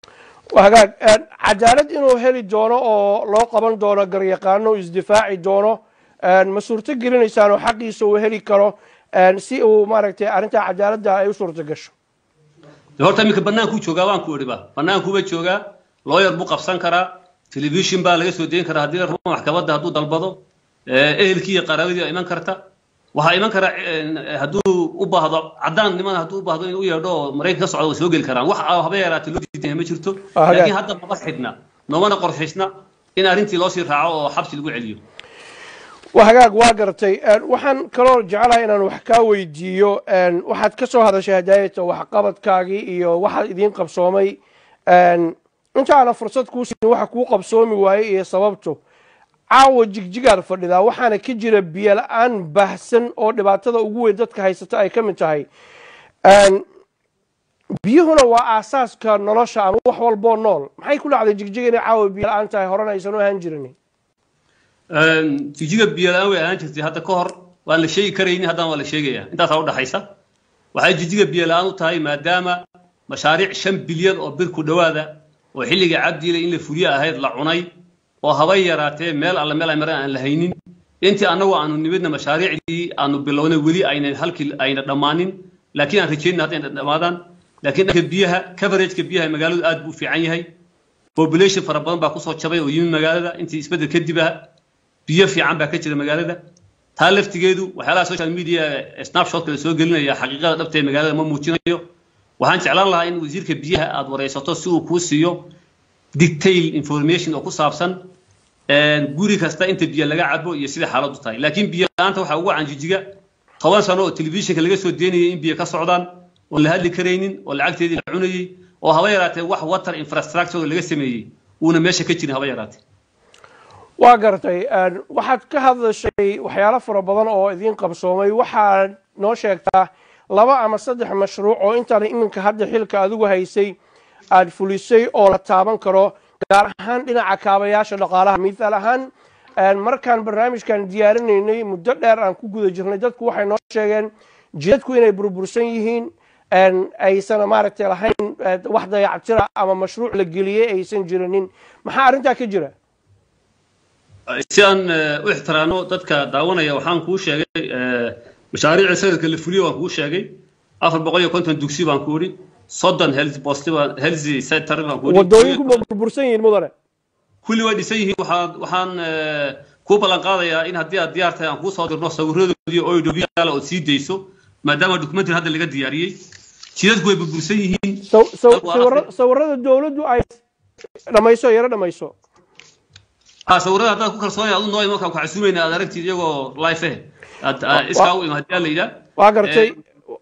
S1: hagaag cadaalad inuu heli doono oo loo qaban doono garyaqaano isdifaaci doono ma suurto gelinaysaan oo xaqiisa uu heli karo si uu maaragtay arrintaa cadaaladda ay u suurto gasho
S2: horta iminka bannaankuu joogaa waan ku idhiba bannaankuuba joogaa looyar buu qabsan karaa telefishin baa laga soo deyn karaa haddii rabo maxkamadda hadduu dalbado ehelkii iyo qaraabadii baa iman karta waxaa iman kara hadduu u baahdo caddaan niman hadduu u baahdo inuu u yeedho oo maraykan ka socda way soo geli karaan wax haba yaraatee loo diidan ma jirto laakiin hadda maba xidhna noomana qorshaysna in arrintii loo sii raaco oo xabsi lagu celiyo
S1: hagaag waa gartay waxaan kaloo jecelahay inaan wax kaa weydiiyo waxaad ka soo hadashay hadaayata waxqabadkaagii iyo waxaad idiin qabsoomay intaana fursad kuu siin waxa kuu qabsoomi waayey iyo sababto caawa jigjigaad fadhidaa waxaana ka jira biyo la-aan baahsan oo dhibaatada ugu weyn dadka haysata ay ka mid tahay biyuhuna waa aasaaska nolosha ama wax walboo nool maxay ku dhacday jigjiga inay caawa biyo la-aan tahay horena aysan u ahaan jirin
S2: jigjiga biyo la-aan way ahaan jirtay hadda ka hor waan la sheegi karaynin haddana waa la sheegaya intaasaa udhaxaysa waxay jijjiga biyo la-aan u tahay maadaama mashaariic shan bilyan oo bir ku dhowaada oo xilliga cabdiile in la fuliye ahayd la cunay oo habay yaraatee meel alle meel ay maraan aan la haynin intii annagu aanu nimidna mashaariicdii aanu bilownay weli ayna halkii ayna dhammaanin laakiin aan rajaynna haddayna dhammaadaan laakiin dhanka biyaha coverageka biyaha magaaladu aad buu u fiican yahay population fara badan baa kusoo jabay oo yimid magaalada intii isbeddel kadib ah biyo fiican baa ka jira magaalada taa laftigeedu waxyaalaha social media snapshotka la soo gelinaya xaqiiqada dhabta ee magaalada ma muujinayo waxaan jeclaan lahaa in wasiirka biyaha aad wareysato si uu kuu siiyo detail information oo ku saabsan guri kasta inta biyo laga cabo iyo sida xaaladdu tahay laakiin biyo la-aanta waxaa ugu canjijiga toban sano oo telefishinka laga soo deynayay in biyo ka socdaan oon la hadli karaynin oo lacagteedii la cunayey oo haba yaraatee wax water infrastructure laga sameeyey uuna meesha ka jirin haba yaraatee
S1: waa gartay waxaad ka hadlashay waxyaalo fara badan oo idiin qabsoomay waxaad noo sheegtaa laba ama saddex mashruuc oo intaan iminka hadda xilka adigu haysay aada fulisay oo la taaban karo gaar ahaan dhinaca kaabayaasha dhaqaalaha mithaal ahaan markaan barnaamijkan diyaarinaynay muddo dheer aan ku guda jirnay dadku waxay noo sheegeen jidadku inay burbursan yihiin aysan maaragtay lahayn wax dayactira ama mashruuc la geliyey aysan jirinin maxaa arrintaa ka jira
S2: si aan u ixtiraano dadka daawanaya waxaan kuu sheegay mashaariicda sanadka la fuliyo waan kuu sheegay afar boqol iyo konton dugsi baan ku idhi soddon health post health center baan ku idhi
S1: wadooyinku ma burbursan yihiin mudane
S2: kulli way dhisan yihiin waxaan waxaan kuu ballan qaadayaa in haddii aad diyaar tahay aan kuu soo dirno sawiradoodii oo idhobiyaala ood sii dayso maadaama documentary hadda laga diyaariyey jidadku way burbursan yihiin
S1: sawirada dowladdu ay dhamayso yaro dhamayso
S2: sawirada haddaad ku kalsoonaya adu noo imanka ku casuumayna aad aragtid iyagoo life eh iskaa u ima haddii la yidhaa
S1: waa gartay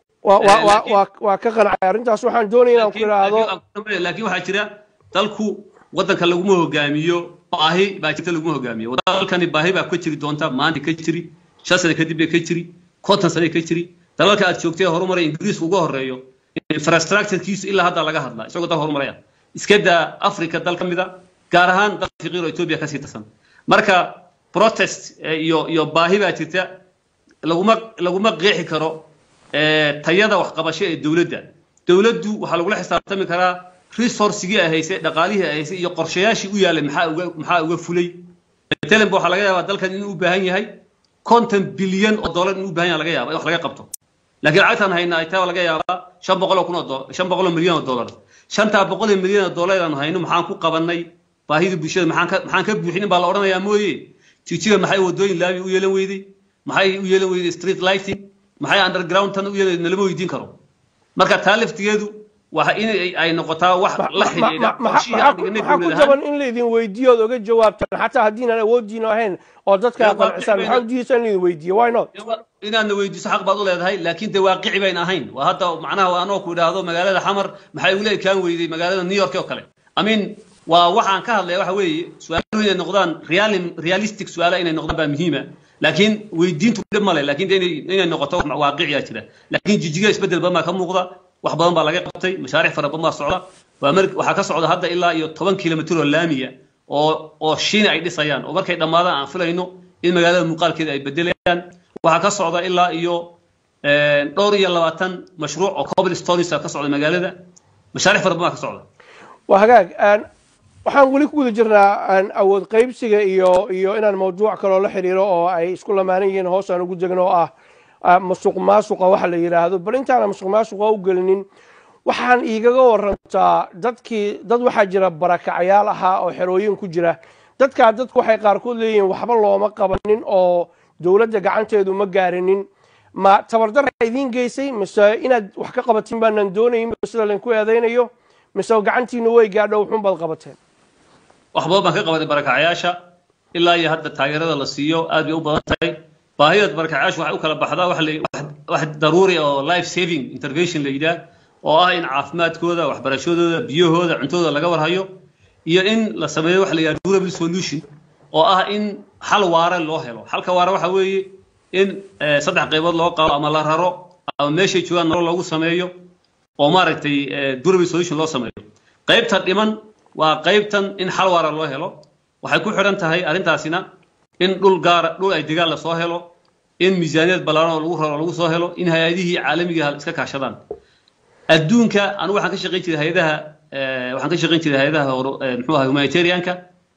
S1: waa ka qancay arrintaas waxaan doonaya inaan ku idhaahdo
S2: laakiin waxaa jira dalku waddanka laguma hogaamiyo baahi baa jirta laguma hogaamiyo dalkani baahi baa ka jiri doonta maanta ka jiri shan sane kadib bay ka jiri konton sane ka jiri dalalka aad joogtay horumaray ingiriisku uga horeeyo infrastructurekiisu ilaa hadda laga hadla isagoo dal horumaraya iska daa africa dal ka mida gaar ahaan dal fiqiir oo etoobiya kasii tirsan marka protest iyo iyo baahi baa jirta laguma laguma qeexi karo tayada waxqabasho ee dowladda dowladdu waxaa lagula xisaabtami karaa resourcigii ay haysay dhaqaalihii ay haysay iyo qorshayaashii u yaalay maxaa uga maxaa uga fulay matalan waxaa laga yaabaa dalkan inuu u baahan yahay konton bilyan oo dollar inuu u baahan yahay laga yaaba in wax laga qabto laakiin lacagtaan hayna ay taa laga yaabaa shan boqol oo kun oo shan boqol oo milyan oo dollar shantaa boqol oo milyan oo dollar aan hayno maxaan ku qabanay baahida bulshada maxaan ka maxaan ka buuxinin baa la odhanayaa mooye jigjiga maxay wadooyin laabi u yeelan weyday maxay u yeelan weyday street lighting maxay underground tan u yeelan nalama weydiin karo marka taa laftigeedu waa in ay noqotaa wax la xidhiidha
S1: maxaa ku jaban in laydin weydiiyo ood oga jawaabtaan xataa haddiinaan awoodiina ahayn oo dadka qancisaan maxaa udiidaysa in laydin weydiiyo why not
S2: inaadna weydiiso xaq baad u leedahay laakiin dee waaqici bayn ahayn waa hadda macnaha anoo ku idhaahdo magaalada xamar maxay ula ekaan weyday magaalada new york oo kale i mean waa waxaan ka hadlaya waxa weeye su-aaluhu inay noqdaan realistic su-aala inay noqdaan baa muhiima laakiin weydiintu dhib male laakiin inay noqoto waaqiciyaa jira laakiin jijiga isbedel badan baa ka muuqda wax badan baa laga qabtay mashaariic fara badan baa socda waxaa ka socda hadda ilaa iyo toban kilomitr oo laamiya oo oo shiina ay dhisayaan oo markay dhammaadaan aan filayno in magaalada muuqaalkeeda ay bedelayaan waxaa ka socda ilaa iyo dhowr iyo labaatan mashruuc oo coblestones ka socda magaalada mashaariic fara badan baa ka socda
S1: waa hagaag waxaan weli ku guda jirnaa awood qaybsiga iyo iyo inaan mawduuc kaloo la xiriiro oo ay isku lamaanan yihiin hoos aan ugu degno oo ah masuq maasuqa waxa la yidhaahdo bal intaana masuq maasuqa u gelinin waxaan iigaga warantaa dadkii dad waxaa jira barakacayaal ahaa oo xerooyin ku jira dadkaa dadku waxay qaarkood leeyihiin waxba looma qabanin oo dowladda gacanteedu ma gaarinin ma tabardara idiin geysay mise inaad wax ka qabatin baanaan doonayn sida lainku eedaynayo mise gacantiina way gaadho wuxuun baad qabateen
S2: wax badan baan ka qabanay barakacayaasha ilaa iyo hadda taageerada la siiyo aad bay u badan tahay baahida barakacayaasha waxay u kala baxdaa wax daruuri oo life saving intervention la yidhaah oo ah in caafimaadkooda waxbarashadooda biyahooda cuntadooda laga warhayo iyo in la sameeyo waxa la yidhaha durable solution oo ah in xal waare loo helo xalka waare waxa weeye in saddex qaybood loo qabo ama la raro ama meeshay joogaan nolol loogu sameeyo oo maaragtay durable solution loo sameeyo qaybta dhiman waa qaybtan in xal waara loo helo waxay ku xidhan tahay arrintaasina in dhul gaara dhul ay degaan lasoo helo in miisaaniyad ballaaran oo lagu raro lagu soo helo in hay-adihii caalamiga iska kaashadaan adduunka anigu waxaan ka shaqayn jiray hay-adaha waxaan ka shaqayn jiray hay-adaha muxuu ahay humanitarianka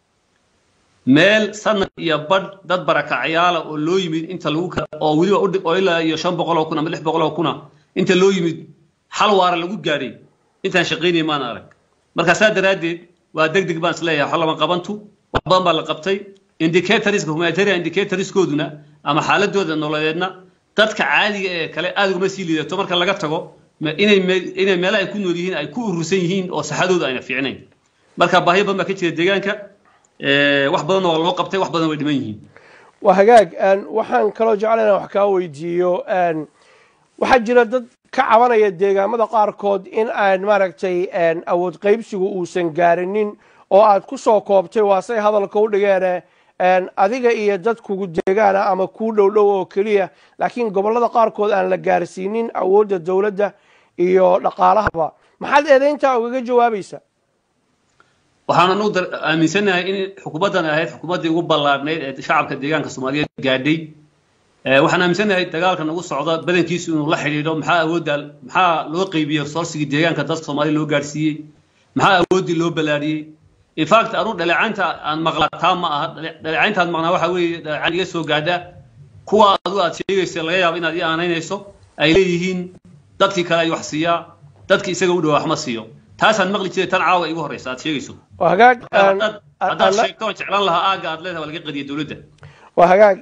S2: meel sanad iyo badh dad barakacayaala oo loo yimid inta lagu oo weliba oo ilaa iyo shan boqol oo kun ama lix boqol oo kuna inta loo yimid xal waara lagu gaadhay intaan shaqaynaya maan arag marka saa daraaddeed waa deg deg baan isleeyahay wax lama qabantu wax badan baa la qabtay indicatorska humanitarian indicatorskooduna ama xaaladooda nololeedna dadka caadiga ee kale aad uguma sii liidato marka laga tago inay inay meelaha ay ku nool yihiin ay ku urursan yihiin oo saxadooda ayna fiicnayn marka baahiyo badan baa ka jira deegaanka wax badan oo loo qabtay wax badan way dhiman yihiin
S1: waa hagaag waxaan kaloo jeclayna wax kaa weydiiyo waxaa jira dad ka cabanaya deegaamada qaarkood in aan maaragtay awood qaybsigu uusan gaarinin oo aad ku soo koobtay waa say hadalka u dhigeene adiga iyo dad kugu deegaana ama kuu dhow dhow oo keliya laakiin gobollada qaarkood aan la gaarsiinin awoodda dowladda iyo dhaqaalahaba maxaad eedayntaa ugaga jawaabaysaa
S2: waxaan anu aaminsanahay in xukuumaddan ahayd xukuumaddii ugu ballaadhnayd ee shacabka deegaanka soomaaliyeed gaadhay waxaan aaminsanahay dagaalka nagu socda badankiisu inuu la xidhiidho maxaa awoodda maxaa loo qeybiyey resourcigii deegaanka dadka soomaaliya loo gaadhsiiyey maxaa awooddii loo ballaadhiyey infact anu dhaleecaynta aan maqlaa taa ma aha dhaleecaynta aan maqnaa waxa weeye dhaleecayn iga soo gaadha kuwa adu aad sheegaysa laga yaabo inaad ii aanaynayso ay leeyihiin dadkii kale ay wax siiyaa dadkii isaga u dhawaa wax ma siiyo taasaan maqli jiray tan caawa igu horreysa aad sheegayso
S1: waa hagaag
S2: haddaad sheegto oon jeclaan lahaa aagga aad leedahay waa laga qadiya dowladda
S1: waa hagaag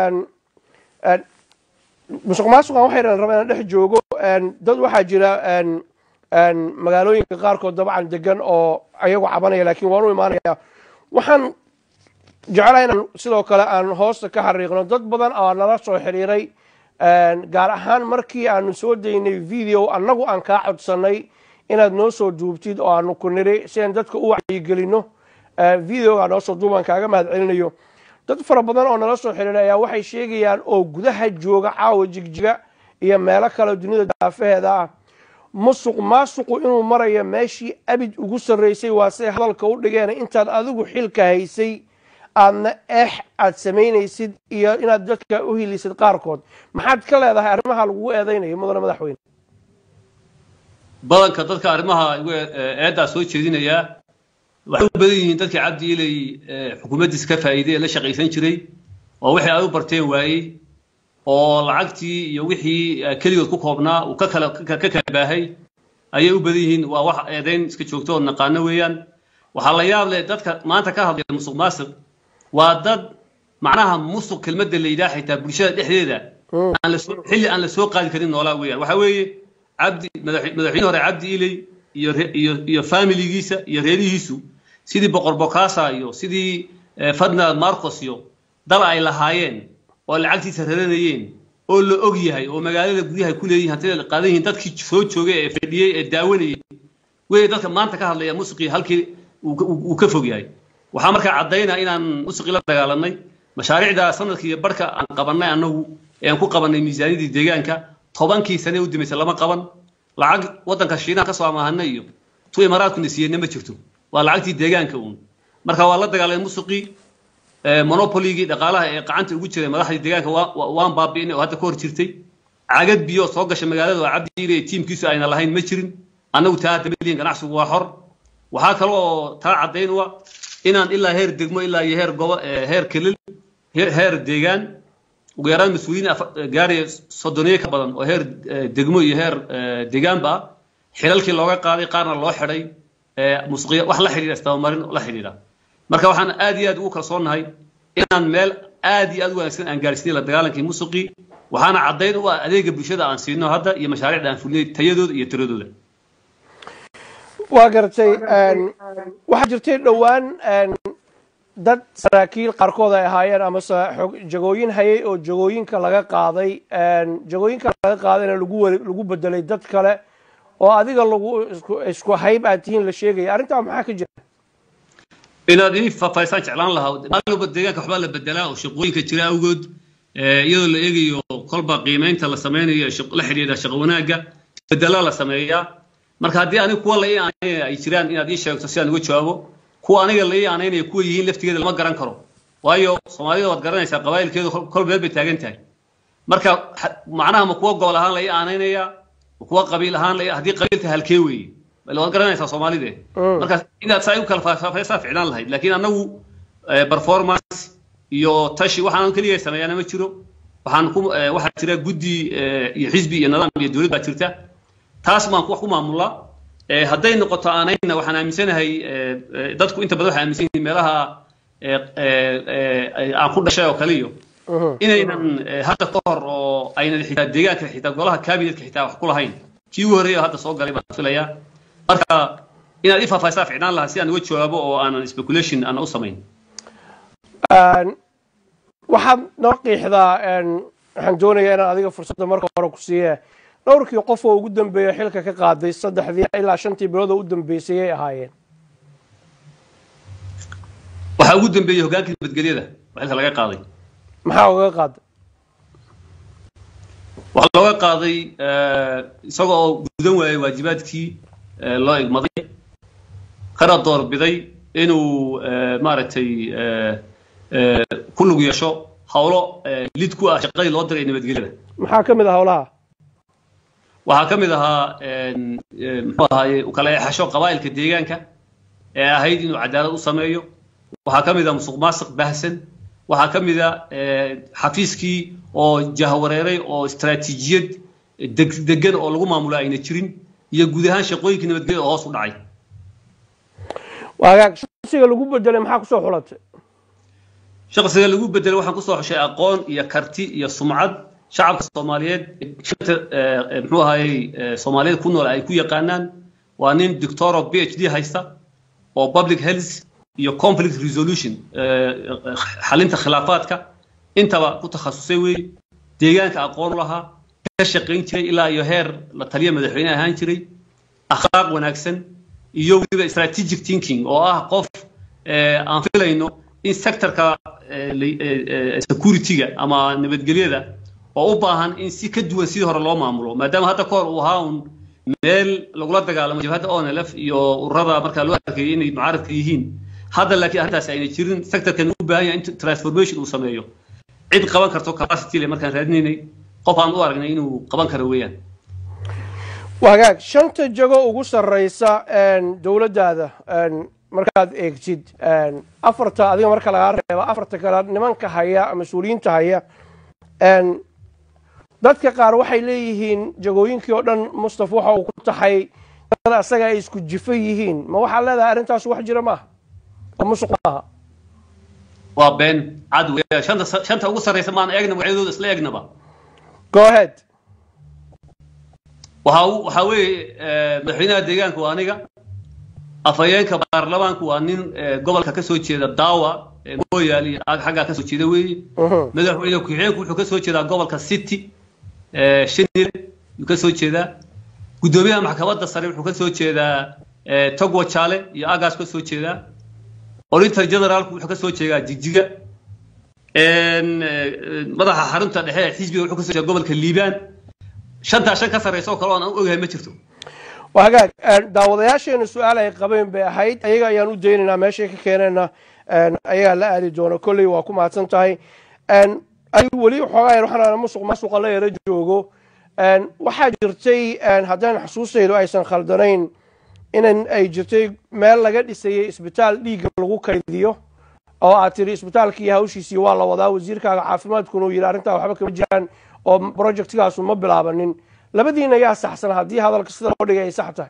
S1: musuq maasuqan waxaynan rabaa inaan dhex joogo dad waxaa jira magaalooyinka qaarkood dabcan degan oo ayagu cabanaya laakiin waan u imaanaya waxaan jeclaha inaan sidoo kale aan hoosta ka xariiqno dad badan oo nala soo xiriiray gaar ahaan markii aanu soo daynay video annagu aan kaa codsanay inaad noo soo duubtid oo aanu ku niri si aan dadka u wacyigelino videoga noo soo duubaan kaaga mahad celinayo dad fara badan oo nala soo xiriiray ayaa waxay sheegayaan oo gudaha jooga caawa jigjiga iyo meelo kale dunida daafaheeda ah musuq maasuqu inuu marayo meeshii abid ugu sarraysay waa say hadalka u dhigeen intaad adigu xilka haysay aadna eex aad samaynaysid iyo inaad dadka u hilisid qaarkood maxaad ka leedahay arrimaha lagugu eedaynayo mudane madaxweyne
S2: badanka dadka arrimaha eeddaa soo jeedinayaa waxay u badan yihiin dadkii cabdi ilay xukuumaddiisa ka faa'iiday ee la shaqaysan jiray oo wixii ay u barteen waayey oo lacagtii iyo wixii keligood ku koobnaa uu ka kala ka kala baahay ayay u badan yihiin waa wax eedayn iska joogto oo naqaano weeyaan waxaa la yaab leh dadka maanta ka hadlaya musuq maasuq waa dad macnaha musuq kelmadda la yidhaha xitaa bulshada dhexdeeda aan la soo xilli aan la soo qaadi karin noolaa weeyaan waxaa weeye cabdi madaxweyne hore cabdi ilay iyo iyo iyo familigiisa iyo reerihiisu sidii boqor bokaasa iyo sidii ferdinand marcos iyo dal ay lahaayeen oo lacagtiisa raranayeen oo la og yahay oo magaalada guryaha ku leeyihin hantida qaadan yihiin dadkii soo joogay ee fadhiyey ee daawanayay wey dadka maanta ka hadlaya musiqii halkii uu ka fog yahay waxaa markaa caddaynaa inaan musiqii la dagaalanay mashaariicda sanadkii iyo barhka aan qabannay annagu ee aan ku qabannay miisaaniyadii deegaanka tobankii sane u dimaysa lama qaban lacag waddanka shiinaha ka soo amaahanay iyo tu imaaraadkuna siiyeenna ma jirto waa lacagtii deegaanka uun marka waa la dagaalamay musiqii monopoligii dhaqaalaha ee gacanta ugu jiray madaxdii deegaanka waan baabi'inay oo hadda ka hor jirtay cagad biyo soo gasha magaalada oo cabdi ile tiimkiisu ayna lahayn ma jirin annagu taa hadda malihin ganacsigu waa xor waxaa kale oo taa caddayn u ah inaan ilaa heer degmo ilaa iyo heer gobo heer kelil heer deegaan ugu yaraan mas-uuliyiin gaaraya soddoniye ka badan oo heer degmo iyo heer deegaanba ah xilalkii looga qaaday qaarna loo xidhay musuqiya wax la xidhiidha istabamarin la xidhiidha marka waxaan aad iyo aad ugu kalsoonnahay inaan meel aad iyo aad u wanaagsan aan gaarsiinay la dagaalankii musuqii waxaana caddayn u ah adeega bulshada aan siino hadda iyo mashaariicda aan fulinay tayadooda iyo tiradooda
S1: waa gartay waxaa jirtay dhowaan dad saraakiil qaarkood ay ahaayeen amase jagooyin hayay oo jagooyinka laga qaaday jagooyinka laga qaadayna lagu lagu bedelay dad kale oo adiga lagu isku hayb aad tihiin la sheegaya arrintaa maxaa ka jira
S2: inaad ii faahfaahisaan jeclaan lahaa maalba deegaanka waxbaa la bedelaa oo shaqooyinka jira awgood iyadoo la eegayo kolba qiimaynta la sameynayo la xidhiidha shaqo wanaagga bedelaa la sameeyaa marka haddii aniga kuwa la ii aaneynaya ay jiraan inaad ii sheegto si aan uga jawaabo kuwa aniga la ii aaneynaya kuwa yihiin laftigeeda lama garan karo waayo soomaalida waad garanaysaa qabaa'ilkeedu kol meel bay taagan tahay marka macnaha ma kuwa gobol ahaan la ii aaneynaya ma kuwa qabiil ahaan la haddii qabiilta halkee weeye waad garanaysaa soomaalide marka inaad saa u kala faahfaahisaa ficlaan lahayd laakiin annagu performance iyo tashi waxaan keliya sameeyaana ma jiro waxaan ku waxaa jira guddi iyo xisbi iyo nidaam iyo dowlad baa jirta taas baan wax ku maamulaa hadday noqoto aanayna waxaan aaminsanahay dadku inta badan waxay aaminsan yihiin meelaha aan ku dhashay oo kale iyo inaynan hadda ka hor oo aynan xitaa deegaanka xitaa golaha cabinetka xitaa wax ku lahayn kii ugu horreeya hadda soo galay baan filayaa marka inaad i faahfaahisaa ficnaan lahaa si aan uga jawaabo oo aanan speculation aan u samayn
S1: waxaad noo qiixdaa waxaan doonayaa inaan adiga fursadda marka hore ku siiye dhowrkii qof oo ugu dambeeya xilka ka qaaday saddexdii ilaa shantii bilood oo u dambeysay ay ahaayeen
S2: waxaa ugu dambeeyey hogaankii nabadgelyada oo xilka laga qaaday
S1: maxaa ugaga qaaday
S2: waxaa looga qaaday isaga oo gudan waayay waajibaadkii loo igmaday kana doorbiday inuu maaragtay ku lug yeesho hawlo lid ku ah shaqadii loo diray nabadgelyada
S1: maxaa ka mid ah howlaha
S2: waxaa ka mid ahaa muxuu ahaaye kala eexasho qabaa'ilka deegaanka ee ahayd inuu cadaalad u sameeyo waxaa ka mid ah musuq maasiq baahsan waxaa ka mid a xafiiskii oo jahwareeray oo istaraatiijiyad degan oo lagu maamulo ayna jirin iyo guud ahaan shaqooyinkii nabadgelyada oo hoos u dhacay
S1: waagaag shaqsiga lagu bedelay maxaa kusoo xulatay
S2: shaqsiga lagu bedelay waxaan kusoo xushay aqoon iyo karti iyo sumcad shacabka soomaaliyeed shanta muxuu ahayey soomaaliyeed ku nool ay ku yaqaanaan waa nin doctor of phd haysta oo public health iyo conflict resolution xalinta khilaafaadka intaba ku takhasusay weeye deegaanka aqoon u lahaa ka shaqayn jiray ilaa iyo heer la taliya madaxweyne ahaan jiray akhlaaq wanaagsan iyo weliba strategic thinking oo ah qof aan filayno in sectorka security-ga ama nabadgelyada oo u baahan in si ka duwan sidii hore loo maamulo maadaama hadda kahor uu ahaa un meel lagula dagaalamo jabhadda onlf iyo ururada markaa loo arkayay inay mucaaradka yihiin hadda laakiin arrintaasi ayna jirin sectorkan u baahan yahay in transformation uu sameeyo cid qaban karto capacity le markaan raadinaynay qof aan u aragnay inuu qaban karo weeyaan
S1: wagaag shanta jago ugu sarreysa dowladdaada markaad eegtid afarta adiga marka lagaa reebo afarta kale nimanka haya mas-uuliyiinta haya dadka qaar waxay leeyihiin jagooyinkii oo dhan mustaf waxa uu ku taxay dad asaga ay isku jifo yihiin ma waxaa leedahay arrintaas wax jira maaha oo musuq maaha
S2: waa been cad weeyaan shanta shanta ugu sarreysa maan eegna magacyadooda isla eegnaba
S1: go ahead
S2: waxaa waxaa weeye madaxweynaha deegaanka waa aniga afhayeenka baarlamaanku waa nin gobolka ka soo jeeda daawa mooyaal iyo xaggaa ka soo jeeda weeye madaxweyne ku-xigeenku wuxuu ka soo jeedaa gobolka city shinile yuu ka soo jeedaa guddoomiyaha maxkamadda sare wuxuu ka soo jeedaa togwa jaale iyo agaas ka soo jeedaa orinter generaalku wuxuu ka soo jeedaa jigjiga madaxa xarunta dhexe ee xisbiga wuxuu ka soo jeedaa gobolka liibaan shantaa shan ka sarreysa oo kale oo aan ogahay ma jirto
S1: waa hagaag daawadayaasheena su-aal ay qabeen bay ahayd ayaga ayaan u daynaynaa meeshay ka keenayna ayagaa la aadi doona kolley waa ku mahadsan tahay adigu weli xoogaa waxaan musuq masuqa la yara joogo waxaa jirtay haddaan xusuustaydu aysan khaldanayn inan ay jirtay meel laga dhisayay isbitaal dhiigga lagu kaydiyo oo aad tiri isbitaalkii hawshiisii waa la wadaa wasiirkaaga caafimaadkuna uu yidhi arrintaa waxba kama jiraan oo projectkaasu ma bilaabanin labadiina yaa saxsan haddii hadalka sida loo dhigay ay sax tahay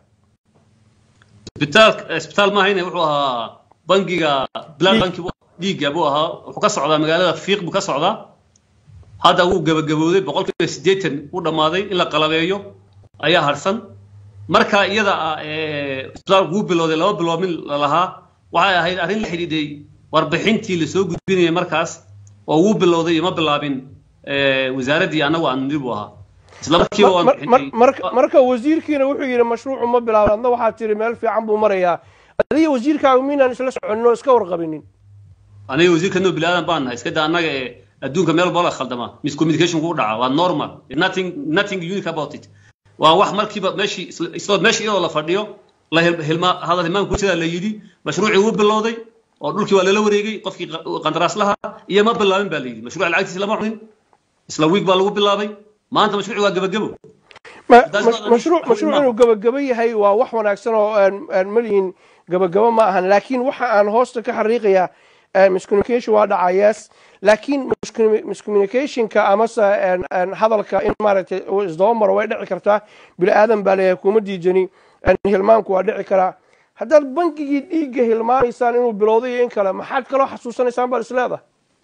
S2: isbitaal isbitaal maahayne wuxuu ahaa bangiga blood banki dhiigga buu ahaa wuxuu ka socdaa magaalada fiiq buu ka socdaa hadda wuu gabagabooday boqolkiiba siddeetan u dhammaaday in la qalabeeyo ayaa harsan marka iyada ah isbitaalku wuu bilowday laba bilood min lalahaa waxay ahayd arrin la xidhiidhay warbixintii lasoo gudbinayay markaas oo wuu bilowday iyo ma bilaabin wasaaraddii annagu aan niri buu ahaa isla markiiba waan bixinay
S1: marka wasiirkiina wuxuu yidhi mashruucu ma bilaabin adna waxaad tiri meel fiican buu marayaa adiga wasiirkaagu miinaan isla soconno iska warqabinin
S2: aniga wasiirka noo bilaadan baan nahay iska da annaga ee adduunka meel walba la khaldama miscommunication ku dhaca waa normal nothing nothing unique about it waa wax markiiba meeshii isla meeshii iyadoo la fadhiyo la hilma hadal hilmaanka ku jiraa la yidhi mashruucii wuu bilowday oo dhulkii waa lala wareegay qofkii qandaraaslaha iyo ma bilaabin baa la yidhi mashruuca lacagtiisa lama cunin isla wiig baa lagu bilaabay maanta mashruuci waa gabagabo
S1: mashruuc mashruuc inuu gabagabo yahay waa wax wanaagsan oo malihin gabagabo ma ahan laakiin waxa aan hoosta ka xariiqayaa miscommunication waa dhacayees laakiin miscommunicationka amase hadalka in maaragtay isdaba maro way dhici kartaa bini aadan baa leeyahay kuma diidani hilmaanku waa dhici karaa haddaad bankigii dhiigga hilmaamaysaan inuu bilowday iyo in kale maxaad kaloo xasuusanaysaan baad isleedahay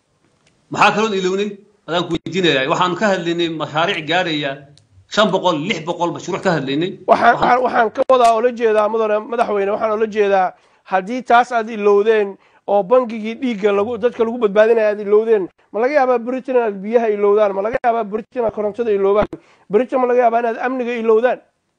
S2: maxaa kaloon ilownay adaan ku weydiinaya waxaanu ka hadlaynay mashaariic gaadhaya shan boqol lix boqol mashruuc ka hadlaynay
S1: waxaan waxaan ka wadaa oola jeedaa mudane madaxweyne waxaan oola jeedaa haddii taas aad ilowdeen oo bangigii dhiigga lagu dadka lagu badbaadinaya aad ilowdeen ma laga yaabaa britain inaad biyaha ilowdaan ma laga yaabaa britain inaad korontada iloobaan britain ma laga yaabaa inaad amniga ilowdaan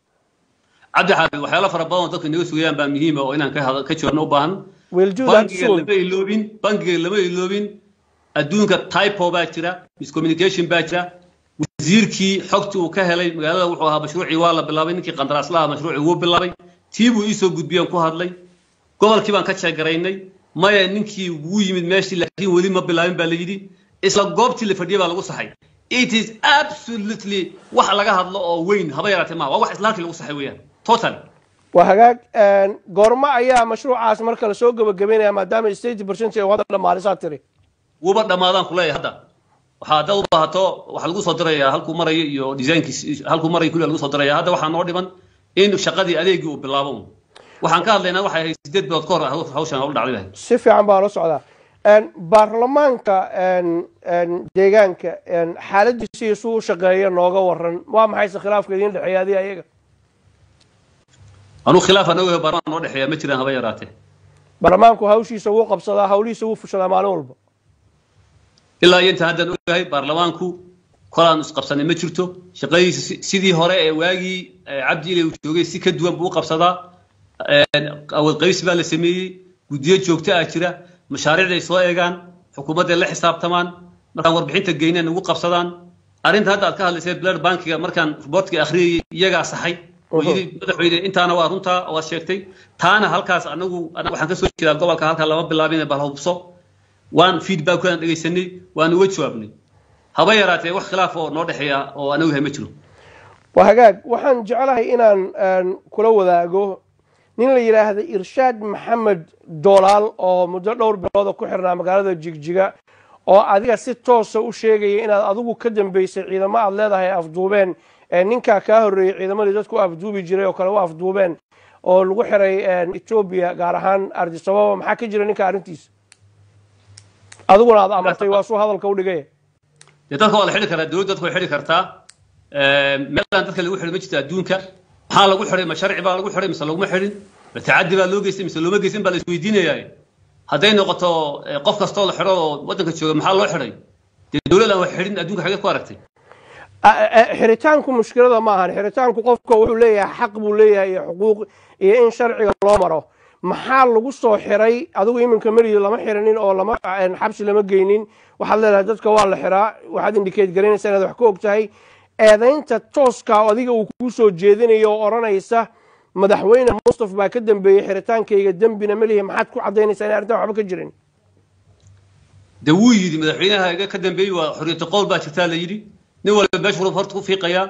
S2: cabdi xaafid waxyaalo fara badan oo dadka inaga sugayaan baa muhiima oo inaan ka joogno u baahan bangiga lama iloobin bangiga lama iloobin adduunka typo baa jira miscommunication baa jira wasiirkii xogtii uu ka helay magaalada wuxuu ahaa mashruucii waa la bilaabay ninkii qandaraaslaha mashruucii wuu bilaabay tii buu iisoo gudbiyeen ku hadlay gobolkii baan ka jeegaraynay maya ninkii wuu yimid meeshii laakiin weli ma bilaabin baa la yidhi isla goobtii la fadhiyay baa lagu saxay it is absolutely wax laga hadlo oo weyn haba yaraatee maaha waa wax isla halkii lagu saxay weeyaan total
S1: waa hagaag goormo ayaa mashruucaas marka lasoo gabagabaynaya maadaama state percent ee wada dhammaalisaa tiri
S2: wuuba dhammaadaan kuleeyahay hadda waxaa haddaad u baahato waxaa lagu soo dirayaa halkuu marayo iyo designkii halkuu marayo kulli lagu soo diraya hadda waxaa noo dhiman in shaqadii adeegii uu bilaabo waxaan ka hadlaynaa waxay ahayd sideed bilood ka hor hawshan hawla dhacday lahayd
S1: si fiican baa la socdaa baarlamaanka deegaanka xaaladiisa iyo suu u shaqeeya nooga waran waa maxayse khilaafka idiin dhexeeya adiga ayaga
S2: anuu khilaaf aan ogahay baarlamaan noo dhexeeya ma jiraan haba yaraatee
S1: baarlamaanku hawshiisa wuu qabsadaa hawlihiisa wuu fushadaa maalin walba
S2: ilaa iyo inta haddaan ogahay baarlamaanku kolaan isqabsanay ma jirto shaqadiisa sidii hore ee waagii cabdi ilay uu joogay si ka duwan buu u qabsadaa awood qaybsi baa la sameeyey guddiyo joogto ah jira mashaariicda ay soo eegaan xukuumadday la xisaabtamaan markaan warbixinta geyneen ugu qabsadaan arrinta hadda aad ka hadlaysay blood bankiga markaan riboortka akhriyayay iyagaa saxay oo yidhi madaxweyne intaana waa runtaa waad sheegtay taana halkaas anagu waxaan ka soo jeedaa gobolka halkaa lama bilaabin bal hubso waan feedbackkaan dhegaysanay waan uga jawaabnay haba yaraatee wax khilaaf oo noo dhexeeya oo anagu yahay ma jiro
S1: waa hagaag waxaan jeclahay inaan kula wadaago nin la yidhaahda irshaad maxamed doolaal oo muddo dhowr bilooda ku xirnaa magaalada jigjiga oo adiga si toosa u sheegaya inaad adigu ka dambeysay ciidamo aad leedahay afduubeen ninkaa kaa horreeyey ciidamadii dadku afduubi jiray oo kale u afduubeen oo lagu xiray etoobiya gaar ahaan ardisababa maxaa ka jira ninka arrintiisa adiguna aad amartay waa suu hadalka u dhigay
S2: dee dadka waa la xidhi karaa dowladda dadka way xidhi kartaa meelaan dadka lagu xidhi ma jirto adduunka maxaa lagu xidhay ma sharci baa lagu xidhay mise laguma xidhin ma tacaddi baa loo geystay mise looma geysan baa la isweydiinayaa hadday noqoto qof kastoo la xidho oo waddanka jooga maxaa loo xidhay dee dowlad aan wax xidhin adduunka xageed ku aragtay
S1: xiritaanku mushkilada ma ahan xiritaanku qofka wuxuu leeyahay xaq buu leeyahay iyo xuquuq iyo in sharciga loo maro maxaa lagu soo xiray adigu iminka meriyo lama xiranin oo lama xabsi lama geynin waxaad leedahay dadka waa la xiraa waxaad indikeed garanaysaa inaad wax ka og tahay eedaynta tooska adiga uu kuu soo jeedinayo oo odhanaysa madaxweyne mustaf baa ka dambeeyey xiritaankayga dembina melihi maxaad ku caddaynaysaa in arrintan waxba ka jirin
S2: de wuu yidhi madaxweynaha iga ka dambeeyey waa xoriyata qowl baa jirtaa la yidhi nin walba meeshu horta ku fiiqayaa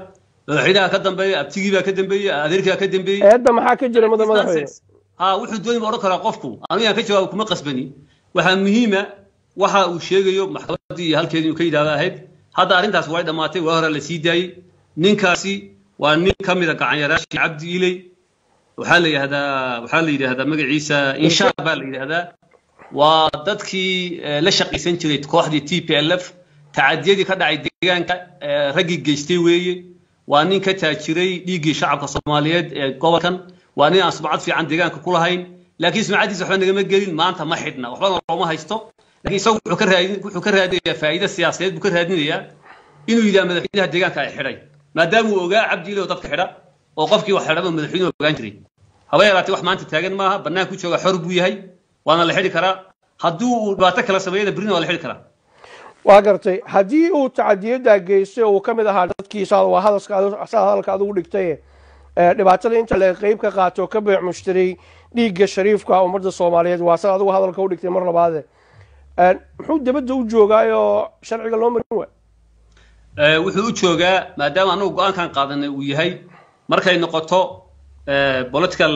S2: madaxweynaha ka dambeeya abtigii baa ka dambeeyey adeerkii baa ka dambeeyey
S1: eedda maxaa ka jira mudan madaxweyne
S2: ha wuxuu dooni ma odhan karaa qofku anigu yaan ka jawaabo kuma qasbani waxaa muhiima waxa uu sheegayo maxkamaddii iyo halkeedii inuu ka yidhahdo ahayd hadda arrintaas way dhammaatay waa hore la sii daayey ninkaasi waa nin ka mida gacanyaraashii cabdi iley waxaa la yidhahdaa waxaa la yidhahdaa magaciisa inshaar baa la yidhahdaa waa dadkii la shaqaysan jiray kooxdii t p l f tacadiyadii ka dhacay deegaanka raggii geystay weeye waa nin ka taajiray dhiiggii shacabka soomaaliyeed ee gobolkan waa nin aan sumcad fiican deegaanka ku lahayn laakiin sumcaddiisa waxba nagama gelin maanta ma xidhna waxbana looma haysto laakiin isagu wuxuu ka raadin wuxuu ka raadinayaa faa'iido siyaasadeed buu ka raadinayaa inuu yidhaha madaxweynaha deegaanka ay xidhay maadaama uu ogaa cabdi ile oo dadka xidha oo qofkii wax xidhaba madaxweynuhu ogaan jiray haba yaraatee wax maanta taagan maaha bannaan ku jooga xor buu yahay waana la xidhi karaa haddii uu dhibaato kala sameeyana berrina waa la xidhi karaa
S1: waa gartay haddii uu tacadiyaddaa geystay uu ka mid ahaa dadkiisa waa hadalka saa hadalka adigu dhigtay dhibaatada inta la qeyb ka qaato ka beec mushtaray dhiigga shariifka ummadda soomaaliyeed waa sa adigu hadalka u dhigtay mar labaade muxuu dabadda u joogaayoo sharciga loo marin waay
S2: wuxuu u joogaa maadaama anagu go-aankan qaadanay uu yahay markay noqoto political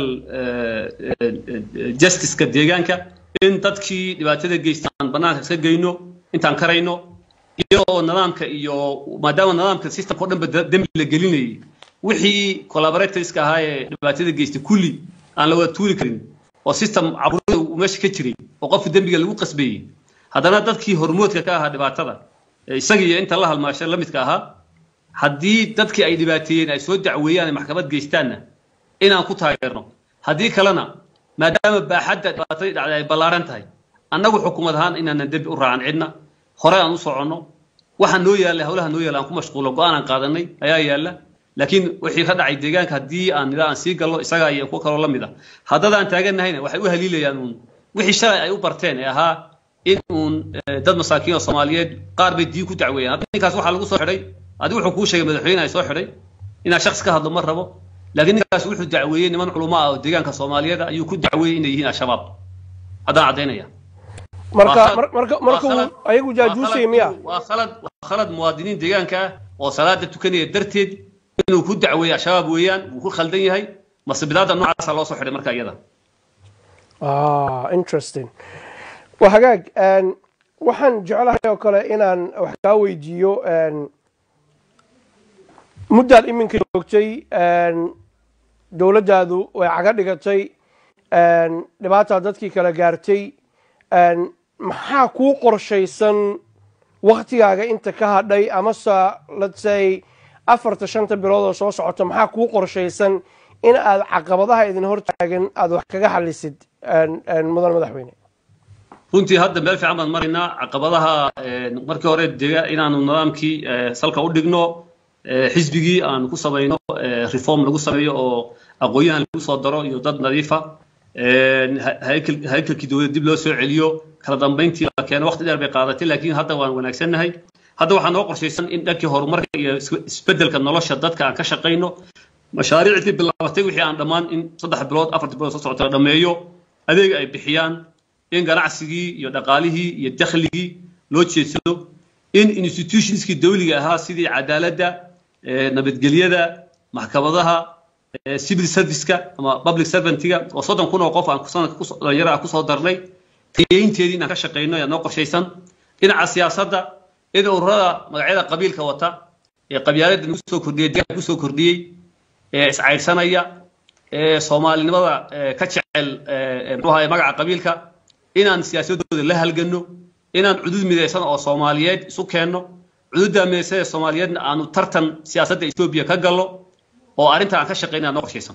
S2: justiceka deegaanka in dadkii dhibaatada geystaan bannaanka iska geyno intaan karayno iyadoo nidaamka iyo maadaama nidaamka systemka o dhanba dembi la gelinayay wixii collaboratorska ahaa ee dhibaatada geystay kulli aan la wada tuuri karin oo system caburada uu meesha ka jiray oo qofka dembiga lagu qasbeeyey haddana dadkii hormoodka ka ahaa dhibaatada isaga iyo inta la halmaasha la midka ahaa haddii dadkii ay dhibaateeyeen ay soo dacweeyaan ay maxkamad geystaanna inaan ku taageerno haddii kalena maadaama baaxadda dhibaatadii dhacday ay ballaaran tahay annagu xukuumad ahaan inaanan dembi u raacan cidna hore aan u soconno waxa noo yaalla howlaha noo yaalla aan ku mashquulo go-aan aan qaadanay ayaa yaalla laakiin wixii ka dhacay deegaanka haddii aan nida aan sii gallo isagaa iyo kuwa kaloo la mid a haddada aan taaganahayna waxay u haliilayaan uun wixii shalay ay u barteen ee ahaa in uun dad masaakiin oo soomaaliyeed qaar bay diin ku dacweeyaan hadda ninkaas waxaa lagu soo xidhay adigu wuxuu kuu sheegay madaxweyne ay soo xidhay inaa shakhs ka hadlo ma rabo laakiin ninkaas wuxuu dacweeyey niman culamo ah oo deegaanka soomaaliyeed ayuu ku dacweeyey inay yihiin al-shabaab haddaan caddaynaya
S1: marka marka marka ayagu jaajuusay miya
S2: waa khalad waa khalad muwaadiniin deegaanka ah oo salaada tukanaya darteed inuu ku dacweeyo al-shabaab weeyaan wuu ku khaldan yahay masibidaadda noocaasa loo soo xidhay marka iyada
S1: interesting waa hagaag waxaan jeclahay oo kale inaan wax kaa weydiiyo muddaad iminka joogtay dowladdaadu way caga dhigatay dhibaataa dadkii kala gaartay maxaa kuu qorshaysan waktigaaga inta ka hadhay amase let's say afarta shanta bilood oo soo socota maxaa kuu qorshaysan in aad caqabadaha idin hortaagan aada wax kaga xalisid mudan madaxweyne
S2: runtii hadda meel fiican baan maraynaa caqabadaha markii hore dega inaanu nidaamkii salka u dhigno xisbigii aanu ku samayno reform lagu sameeyo oo aqoon-yahan lagu soo daro iyo dad nadiifa haykalkii dowladda dib loo soo celiyo kala dambayntii la keeno waqti dheer bay qaadatay laakiin hadda waan wanaagsannahay hadda waxaa noo qorshaysan in dhankii horumarka iyo isbeddelka nolosha dadka aan ka shaqayno mashaariicdii bilaabatay wixii aan dhammaan in saddex bilood afarti bilood soo socota la dhammeeyo adeeg ay bixiyaan in ganacsigii iyo dhaqaalihii iyo dakhligii loo jeedsado in institutionskii dawliga ahaa sidii cadaaladda nabadgelyada maxkamadaha civil serviceka ama public servantiga oo soddon kun oo qof aan sanadka dhalinyaro ah kusoo darnay tayeynteedii inaan ka shaqayno ayaa noo qorshaysan dhinaca siyaasadda in ururada magacyada qabiilka wata ee qabyaaladda nagu soo kordhiyey deegaanka kusoo kordhiyey ee iscaydhsanaya ee soomaalinimada ka jecel muxuu ahaye magaca qabiilka inaan siyaasadooda la halganno inaan cudud midaysan oo soomaaliyeed isu keenno cududda midaysan ee soomaaliyeedna aanu tartan siyaasadda etoobiya ka gallo oo arrinta aan ka shaqaynaa noo qorshaysan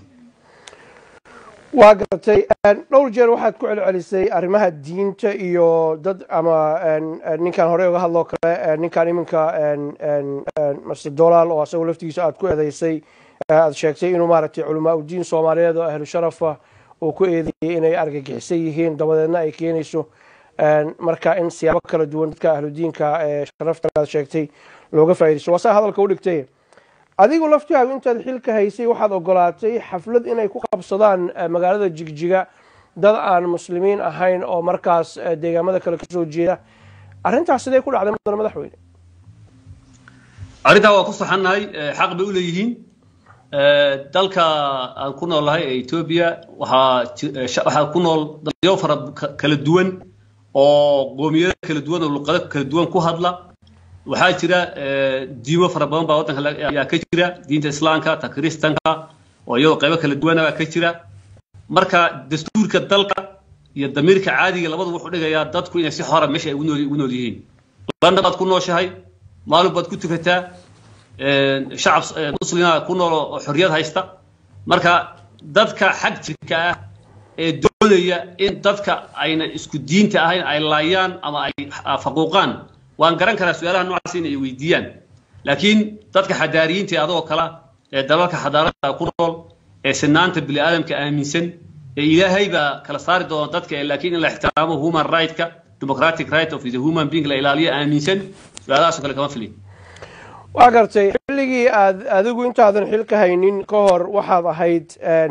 S1: waa gartay dhowr jeer waxaad ku celcelisay arrimaha diinta iyo dad ama ninkan horey uga hadloo kale ninkan iminka master dolaal oo asagoo laftigiisa aad ku eedeysay aad sheegtay inuu maaragtay culamaa udiin soomaaliyeed oo ahlu sharafa uu ku eedeeyey inay argagixisan yihiin dabadeedna ay keenayso marka in siyaabo kala duwan dadka ahludiinka ee sharafta aad sheegtay looga faaidaysto waa saa hadalka u dhigtay adigu laftihaagu intaad xilka haysay waxaad ogolaatay xaflad inay ku qabsadaan magaalada jigjiga dad aan muslimiin ahayn oo markaas deegaamada kale kasoo jeeda arrintaas sidee ku dhacday mudan madaxweyne
S2: arrintaa waa ku saxannahay xaq bay u leeyihiin dalka aan ku noolnahay ee etoobiya waxaa waxaa ku nool dalyo fara kala duwan oo qoomiyado kala duwan oo luqado kala duwan ku hadla waxaa jira diimo fara badan baa waddanka ayaa ka jira diinta islaamka ta kiristanka oo iyadoo qaybo kala duwana baa ka jira marka dastuurka dalka iyo damiirka caadiga labadu wuxuu dhigayaa dadku inay si xora meesha ay ugu nool yihiin london baad ku nooshahay maalin baad ku tukataa shacab muslima ku nool oo xorriyad haysta marka dadka xag jirka ah ee doonaya in dadka ayna isku diinta ahayn ay laayaan ama ay faquuqaan waan garan karaa su-aalaha noocaas in ay weydiiyaan laakiin dadka xadaariyiinta ee adoo kala ee dalalka xadaarada ku nool ee sinaanta bini aadamka aaminsan ee ilaahay baa kala saari doona dadka laakiin in la ixtiraamo human right-ka democratic right of the human being la ilaaliyo aaminsan su-aalahaasoo kale kama filin
S1: waa gartay xilligii aad adigu intaadan xilka haynin ka hor waxaad ahayd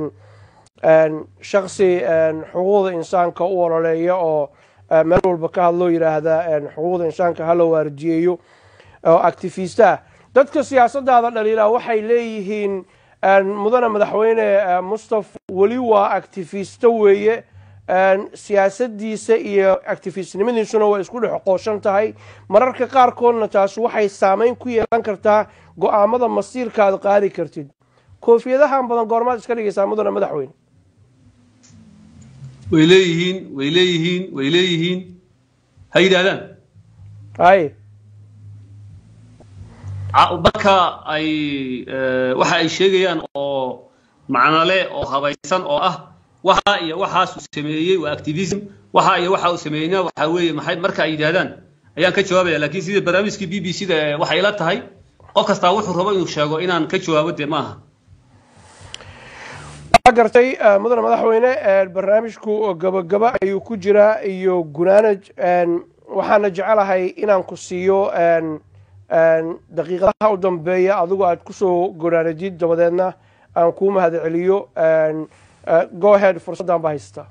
S1: shaksi xuquuqda insaanka u ololeeya oo meel walba ka hadloo yidhaahda xuquuqda insaanka hala waardiyeeyo oo activista ah dadka siyaasadaada dhaliilaa waxay leeyihiin mudane madaxweyne mustaf weli waa actifisto weeye siyaasadiisa iyo actifistnimadiisuna waa isku dhex qooshan tahay mararka qaarkoodna taas waxay saameyn ku yeelan kartaa go-aamada masiirkaad qaadi kartid koofiyadahan badan goormaad iska dhigaysaa mudane madaxweyne
S2: way leeyihiin way leeyihiin way leeyihiin ha yidhaahdaan
S1: hay
S2: marka ay waxa ay sheegayaan oo macnole oo habaysan oo ah waxa iyo waxaas uu sameeyey waa activism waxa iyo waxa uu sameeyeyna waxa weeye maxay marka ay yidhaahdaan ayaan ka jawaabaya laakiin sida barnaamijkii b b c da waxay ila tahay qof kastaa wuxuu rabo inuu sheego inaan ka jawaabo dee maaha
S1: waa gartay mudane madaxweyne barnaamijku gabagaba ayuu ku jiraa iyo gunaanaj waxaana jecelahay inaan ku siiyo daqiiqadaha u dambeeya adigu aad kusoo gunaanajid dabadeedna aan kuu mahad celiyo go ahead fursaddan baa haysata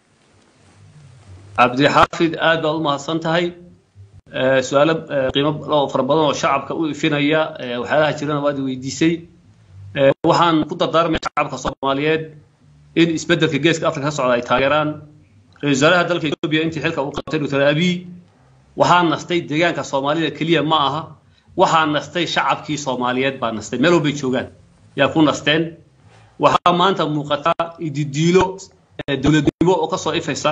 S2: cabdixaafid aad baad u mahadsan tahay su-aalo qiimo fara badan oo shacabka u ifinaya waxyaalaha jirana waad weydiisay waxaan ku dardaarmaya shacabka soomaaliyeed in isbeddelka geeska afrika ka socda ay taageeraan ra-isul wasaaraha dalka etoobiya intii xilka uu qabtay dr abiy waxaa nastay deegaanka soomaalida keliya ma aha waxaa nastay shacabkii soomaaliyeed baa nastay meel walbay joogaan yaa ku nasteen waxaa maanta muuqataa ididiilo dowladnimo oo kasoo ifaysa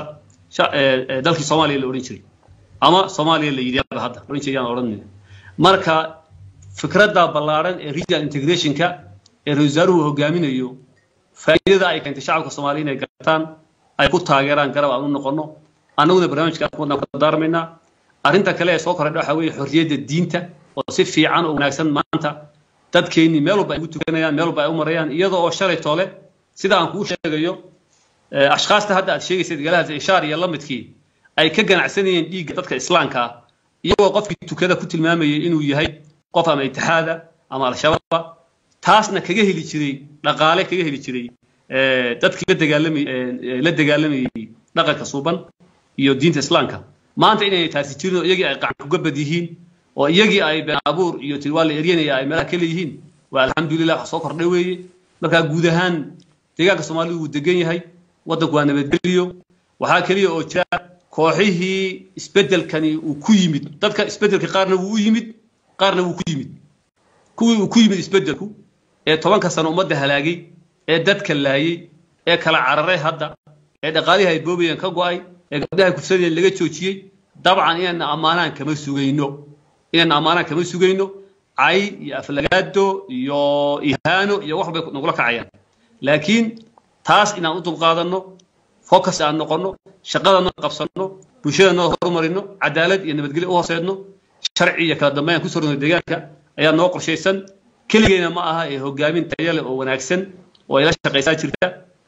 S2: dalkii soomaaliya la odhan jiray ama soomaaliya la yidhi hadda odhan jiray yaan odhan marka fikradda ballaaran ee regional integrationka ee ra-isul wasaaruhu hogaaminayo faa'iidada ay keentay shacabka soomaaliya inay gartaan ay ku taageeraan garab aan u noqono annaguna barnaamijka wadnaan ku dardaarmaynaa arrinta kale ee soo korodha waxaa weeye xorriyadda diinta oo si fiican oo wanaagsan maanta dadkeennii meel walba ay ugu tukanayaan meel walba ay u marayaan iyadoo oo shalay toole sida aan kuu sheegayo ashkaasta hadda aad sheegaysa dagaalada ishaar iyo lamidkii ay ka ganacsanayeen dhiigga dadka islaamka ah iyagoo qofkii tukada ku tilmaamayay inuu yahay qof ama itixaada ama al-shabaaba taasna kaga heli jiray dhaqaale kaga heli jiray dadkii la dagaalamay la dagaalamayay dhaqanka suuban iyo diinta islaamka maanta inay taasi jirin oo iyagii ay qacan kuga bad yihiin oo iyagii ay been abuur iyo tilwaa la eryanaya ay meelaha kale yihiin waa alxamdulilah wax soo kordhay weeye markaa guud ahaan deegaanka soomaalidu wuu degan yahay waddanku waa nabadgeliyo waxaa keliya oo jira kooxihii isbeddelkani uu ku yimid dadka isbeddelka qaarna wuu u yimid qaarna wuu ku yimid kuwii uu ku yimid isbeddelku ee tobanka sano ummadda halaagay ee dadka laayay ee kala cararay hadda ee dhaqaalihii ay boobayeen ka go'ay ee gabdhaha kufsadeen laga joojiyey dabcan inayna ammaanaan kama sugayno inayna ammaanaan kama sugayno cay iyo aflagaado iyo ihaano iyo wax bay nagula kacayaan laakiin taas inaan u dulqaadanno focus aan noqonno shaqadana qabsanno bulshadana horumarino cadaalad iyo nabadgelyo u hooseedno sharci iyo kala dambeyn aan kusoo rogno deegaanka ayaa noo qorshaysan keligeena ma aha ee hogaamin tayo leh oo wanaagsan oo ay la shaqaysaa jirta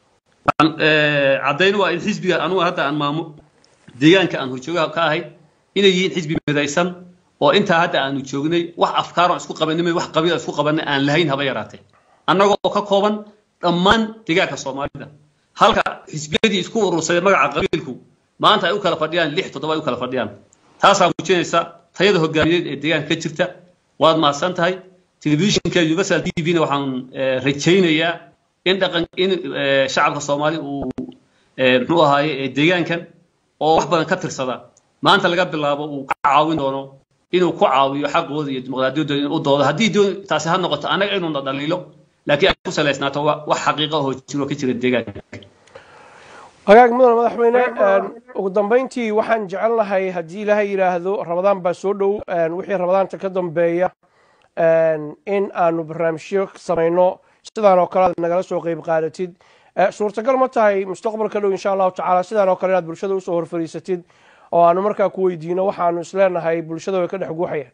S2: caddayn waa in xisbiga anugu hadda aan maamo deegaanka aan horjoogaha ka ahay inay yihiin xisbi midaysan oo intaa hadda aanu joognay wax afkaaroon isku qabanimay wax qabiil isku qabanay aan lahayn haba yaraatee annagoo ka kooban dhammaan deegaanka soomaalida halka xisbiyadii isku urursaday magaca qabiilku maanta ay u kala fadhiyaan lix toddoba ay u kala fadhiyaan taasaa muujinaysa tayada hogaamiyeed ee deegaanka ka jirta waad mahadsan tahay telefishinka universal t v-na waxaan rajaynayaa in dhaqan in shacabka soomaali uu muxuu ahaaye deegaankan oo wax badan ka tirsada maanta laga bilaabo uu ka caawin doono inuu ku caawiyo xaqooda iyo dimuqraadiyadooda inuu u doodo haddii doon taasi ha noqoto annaga inuuna dhaliilo laakiin ay ku salaysnaato wax xaqiiqa oo jiro ka jira deegaanka
S1: hagaag mudane madaxweyne ugu dambeyntii waxaan jecel lahay haddii ilaahay yidhaahdo rabadaan baa soo dhow wixii rabadaanta ka dambeeya in aanu barnaamijyo samayno sidaan oo kale aad nagala soo qeyb qaadatid suurtagal ma tahay mustaqbalka dhow insha allahu tacaala sidaan oo kale inaad bulshada usoo horfariisatid oo aanu markaa ku weydiino waxaanu isleenahay bulshada way ka dhex guuxayaan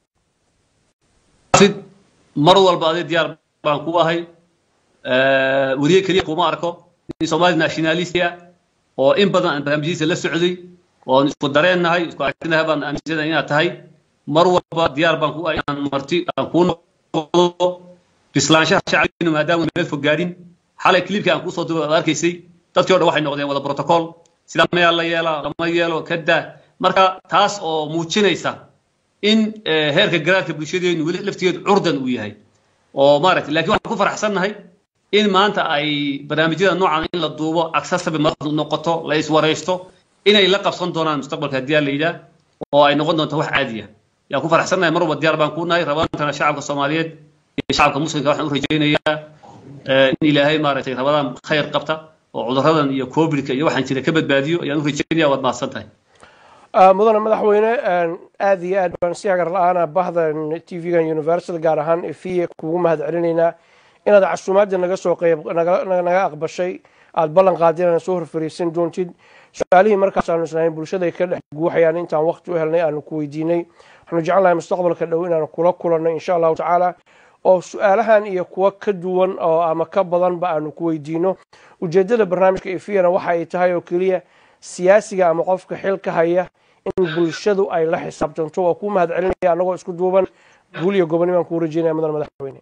S2: mar walba adi diyaar baan ku ahay weriye keliya kuma arko nin somali nationalist ah oo in badan aan barnaamijyadiisa la socday oon isku dareennahay isku aragtinahay baan aaminsanahay inaad tahay mar walba diyaar baan ku ahay inaan marti aan kuu noqdo bislaanshaha shacabkiina maadaama meel fog gaarin xalay clipkii aan kusoo duba ad arkaysay dadkii o dhan waxay noqdeen wada protocol sidaa mayaa la yeelaa lama yeelo kadaa marka taas oo muujinaysa in heerka garaadka bulshadeenu weli laftigeedu curdan uu yahay oo maaragtay lakin waxaan ku faraxsannahay in maanta ay barnaamijyada noocan in la duubo accessible madaxdu noqoto la iswaraysto inay la qabsan doonaan mustaqbalka haddii aan la yidhaah oo ay noqon doonto wax caadiya yaan ku faraxsannahay mar walba diyaar baan ku nahay rabaantana shacabka soomaaliyeed iyo shacabka muslimka waxaan u rajaynayaa in ilaahay maaragtay rabadaan khayr qabta oo cuduradan iyo covidka iyo waxaan jira ka badbaadiyo ayaan u rajaynaya waad mahadsan tahay
S1: mudane madaxweyne aad iyo aad baan si hagar la-aana bahdan t v-gan universal gaar ahaan efiya kugu mahad celinaynaa inaad casuumaadda naga soo qeyb naga aqbashay aada ballan qaadin aan soo horfariisan doontid su-aalihii markaas aanu islahayn bulshada ay ka dhex guuxayaan intaan waqti u helnay aanu ku weydiinay waxaanu jecelnahay mustaqbalka dhow inaanu kula kulanno insha allahu tacaala oo su-aalahan iyo kuwo ka duwan oo ama ka badanba aanu ku weydiino ujeeddada barnaamijka efiyana waxa ay tahay oo keliya siyaasiga ama qofka xilka haya in bulshadu ay la xisaabtanto waa kuu mahad celinaya annagoo isku duuban guul iyo goboni baan kuu rajeynaya mudan madaxweyne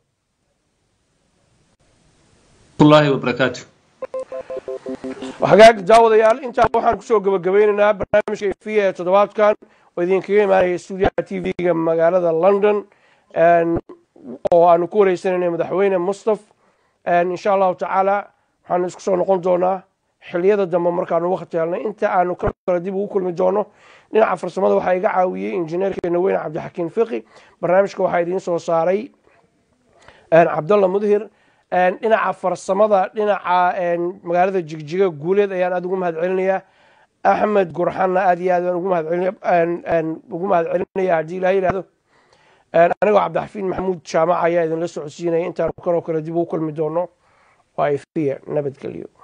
S2: الله وبركاته
S1: hagaag daawadayaal intaa waxaan kusoo gabagabeynaynaa barnaamijka efiya ee toddobaadkan oo idinkaga imaanaya stuudiyaha t v-ga magaalada london oo aanu ku wareysanayna madaxweyne mustaf insha allahu tacaala waxaanu isku soo noqon doonaa xiliyada dambe markaanu wakti helnay inta aanu kale dib ugu kulmi doono dhinaca farsamada waxaa iga caawiyey injineerkeena weyne cabdixakiin fiqi barnaamijka waxaa idiin soo saaray cabdalla mudhir dhinaca farsamada dhinaca magaalada jigjiga guuleed ayaan aada ugu mahad celinayaa axmed gurxanna aad iyo aad baan ugu mahad celinaya haddii ilaha yihahdo anigoo cabdixafiin maxamuud jaamac ayaa idinla socodsiinaya intaan kanoo kale dib ugu kulmi doono waa ifiya nabadgelyo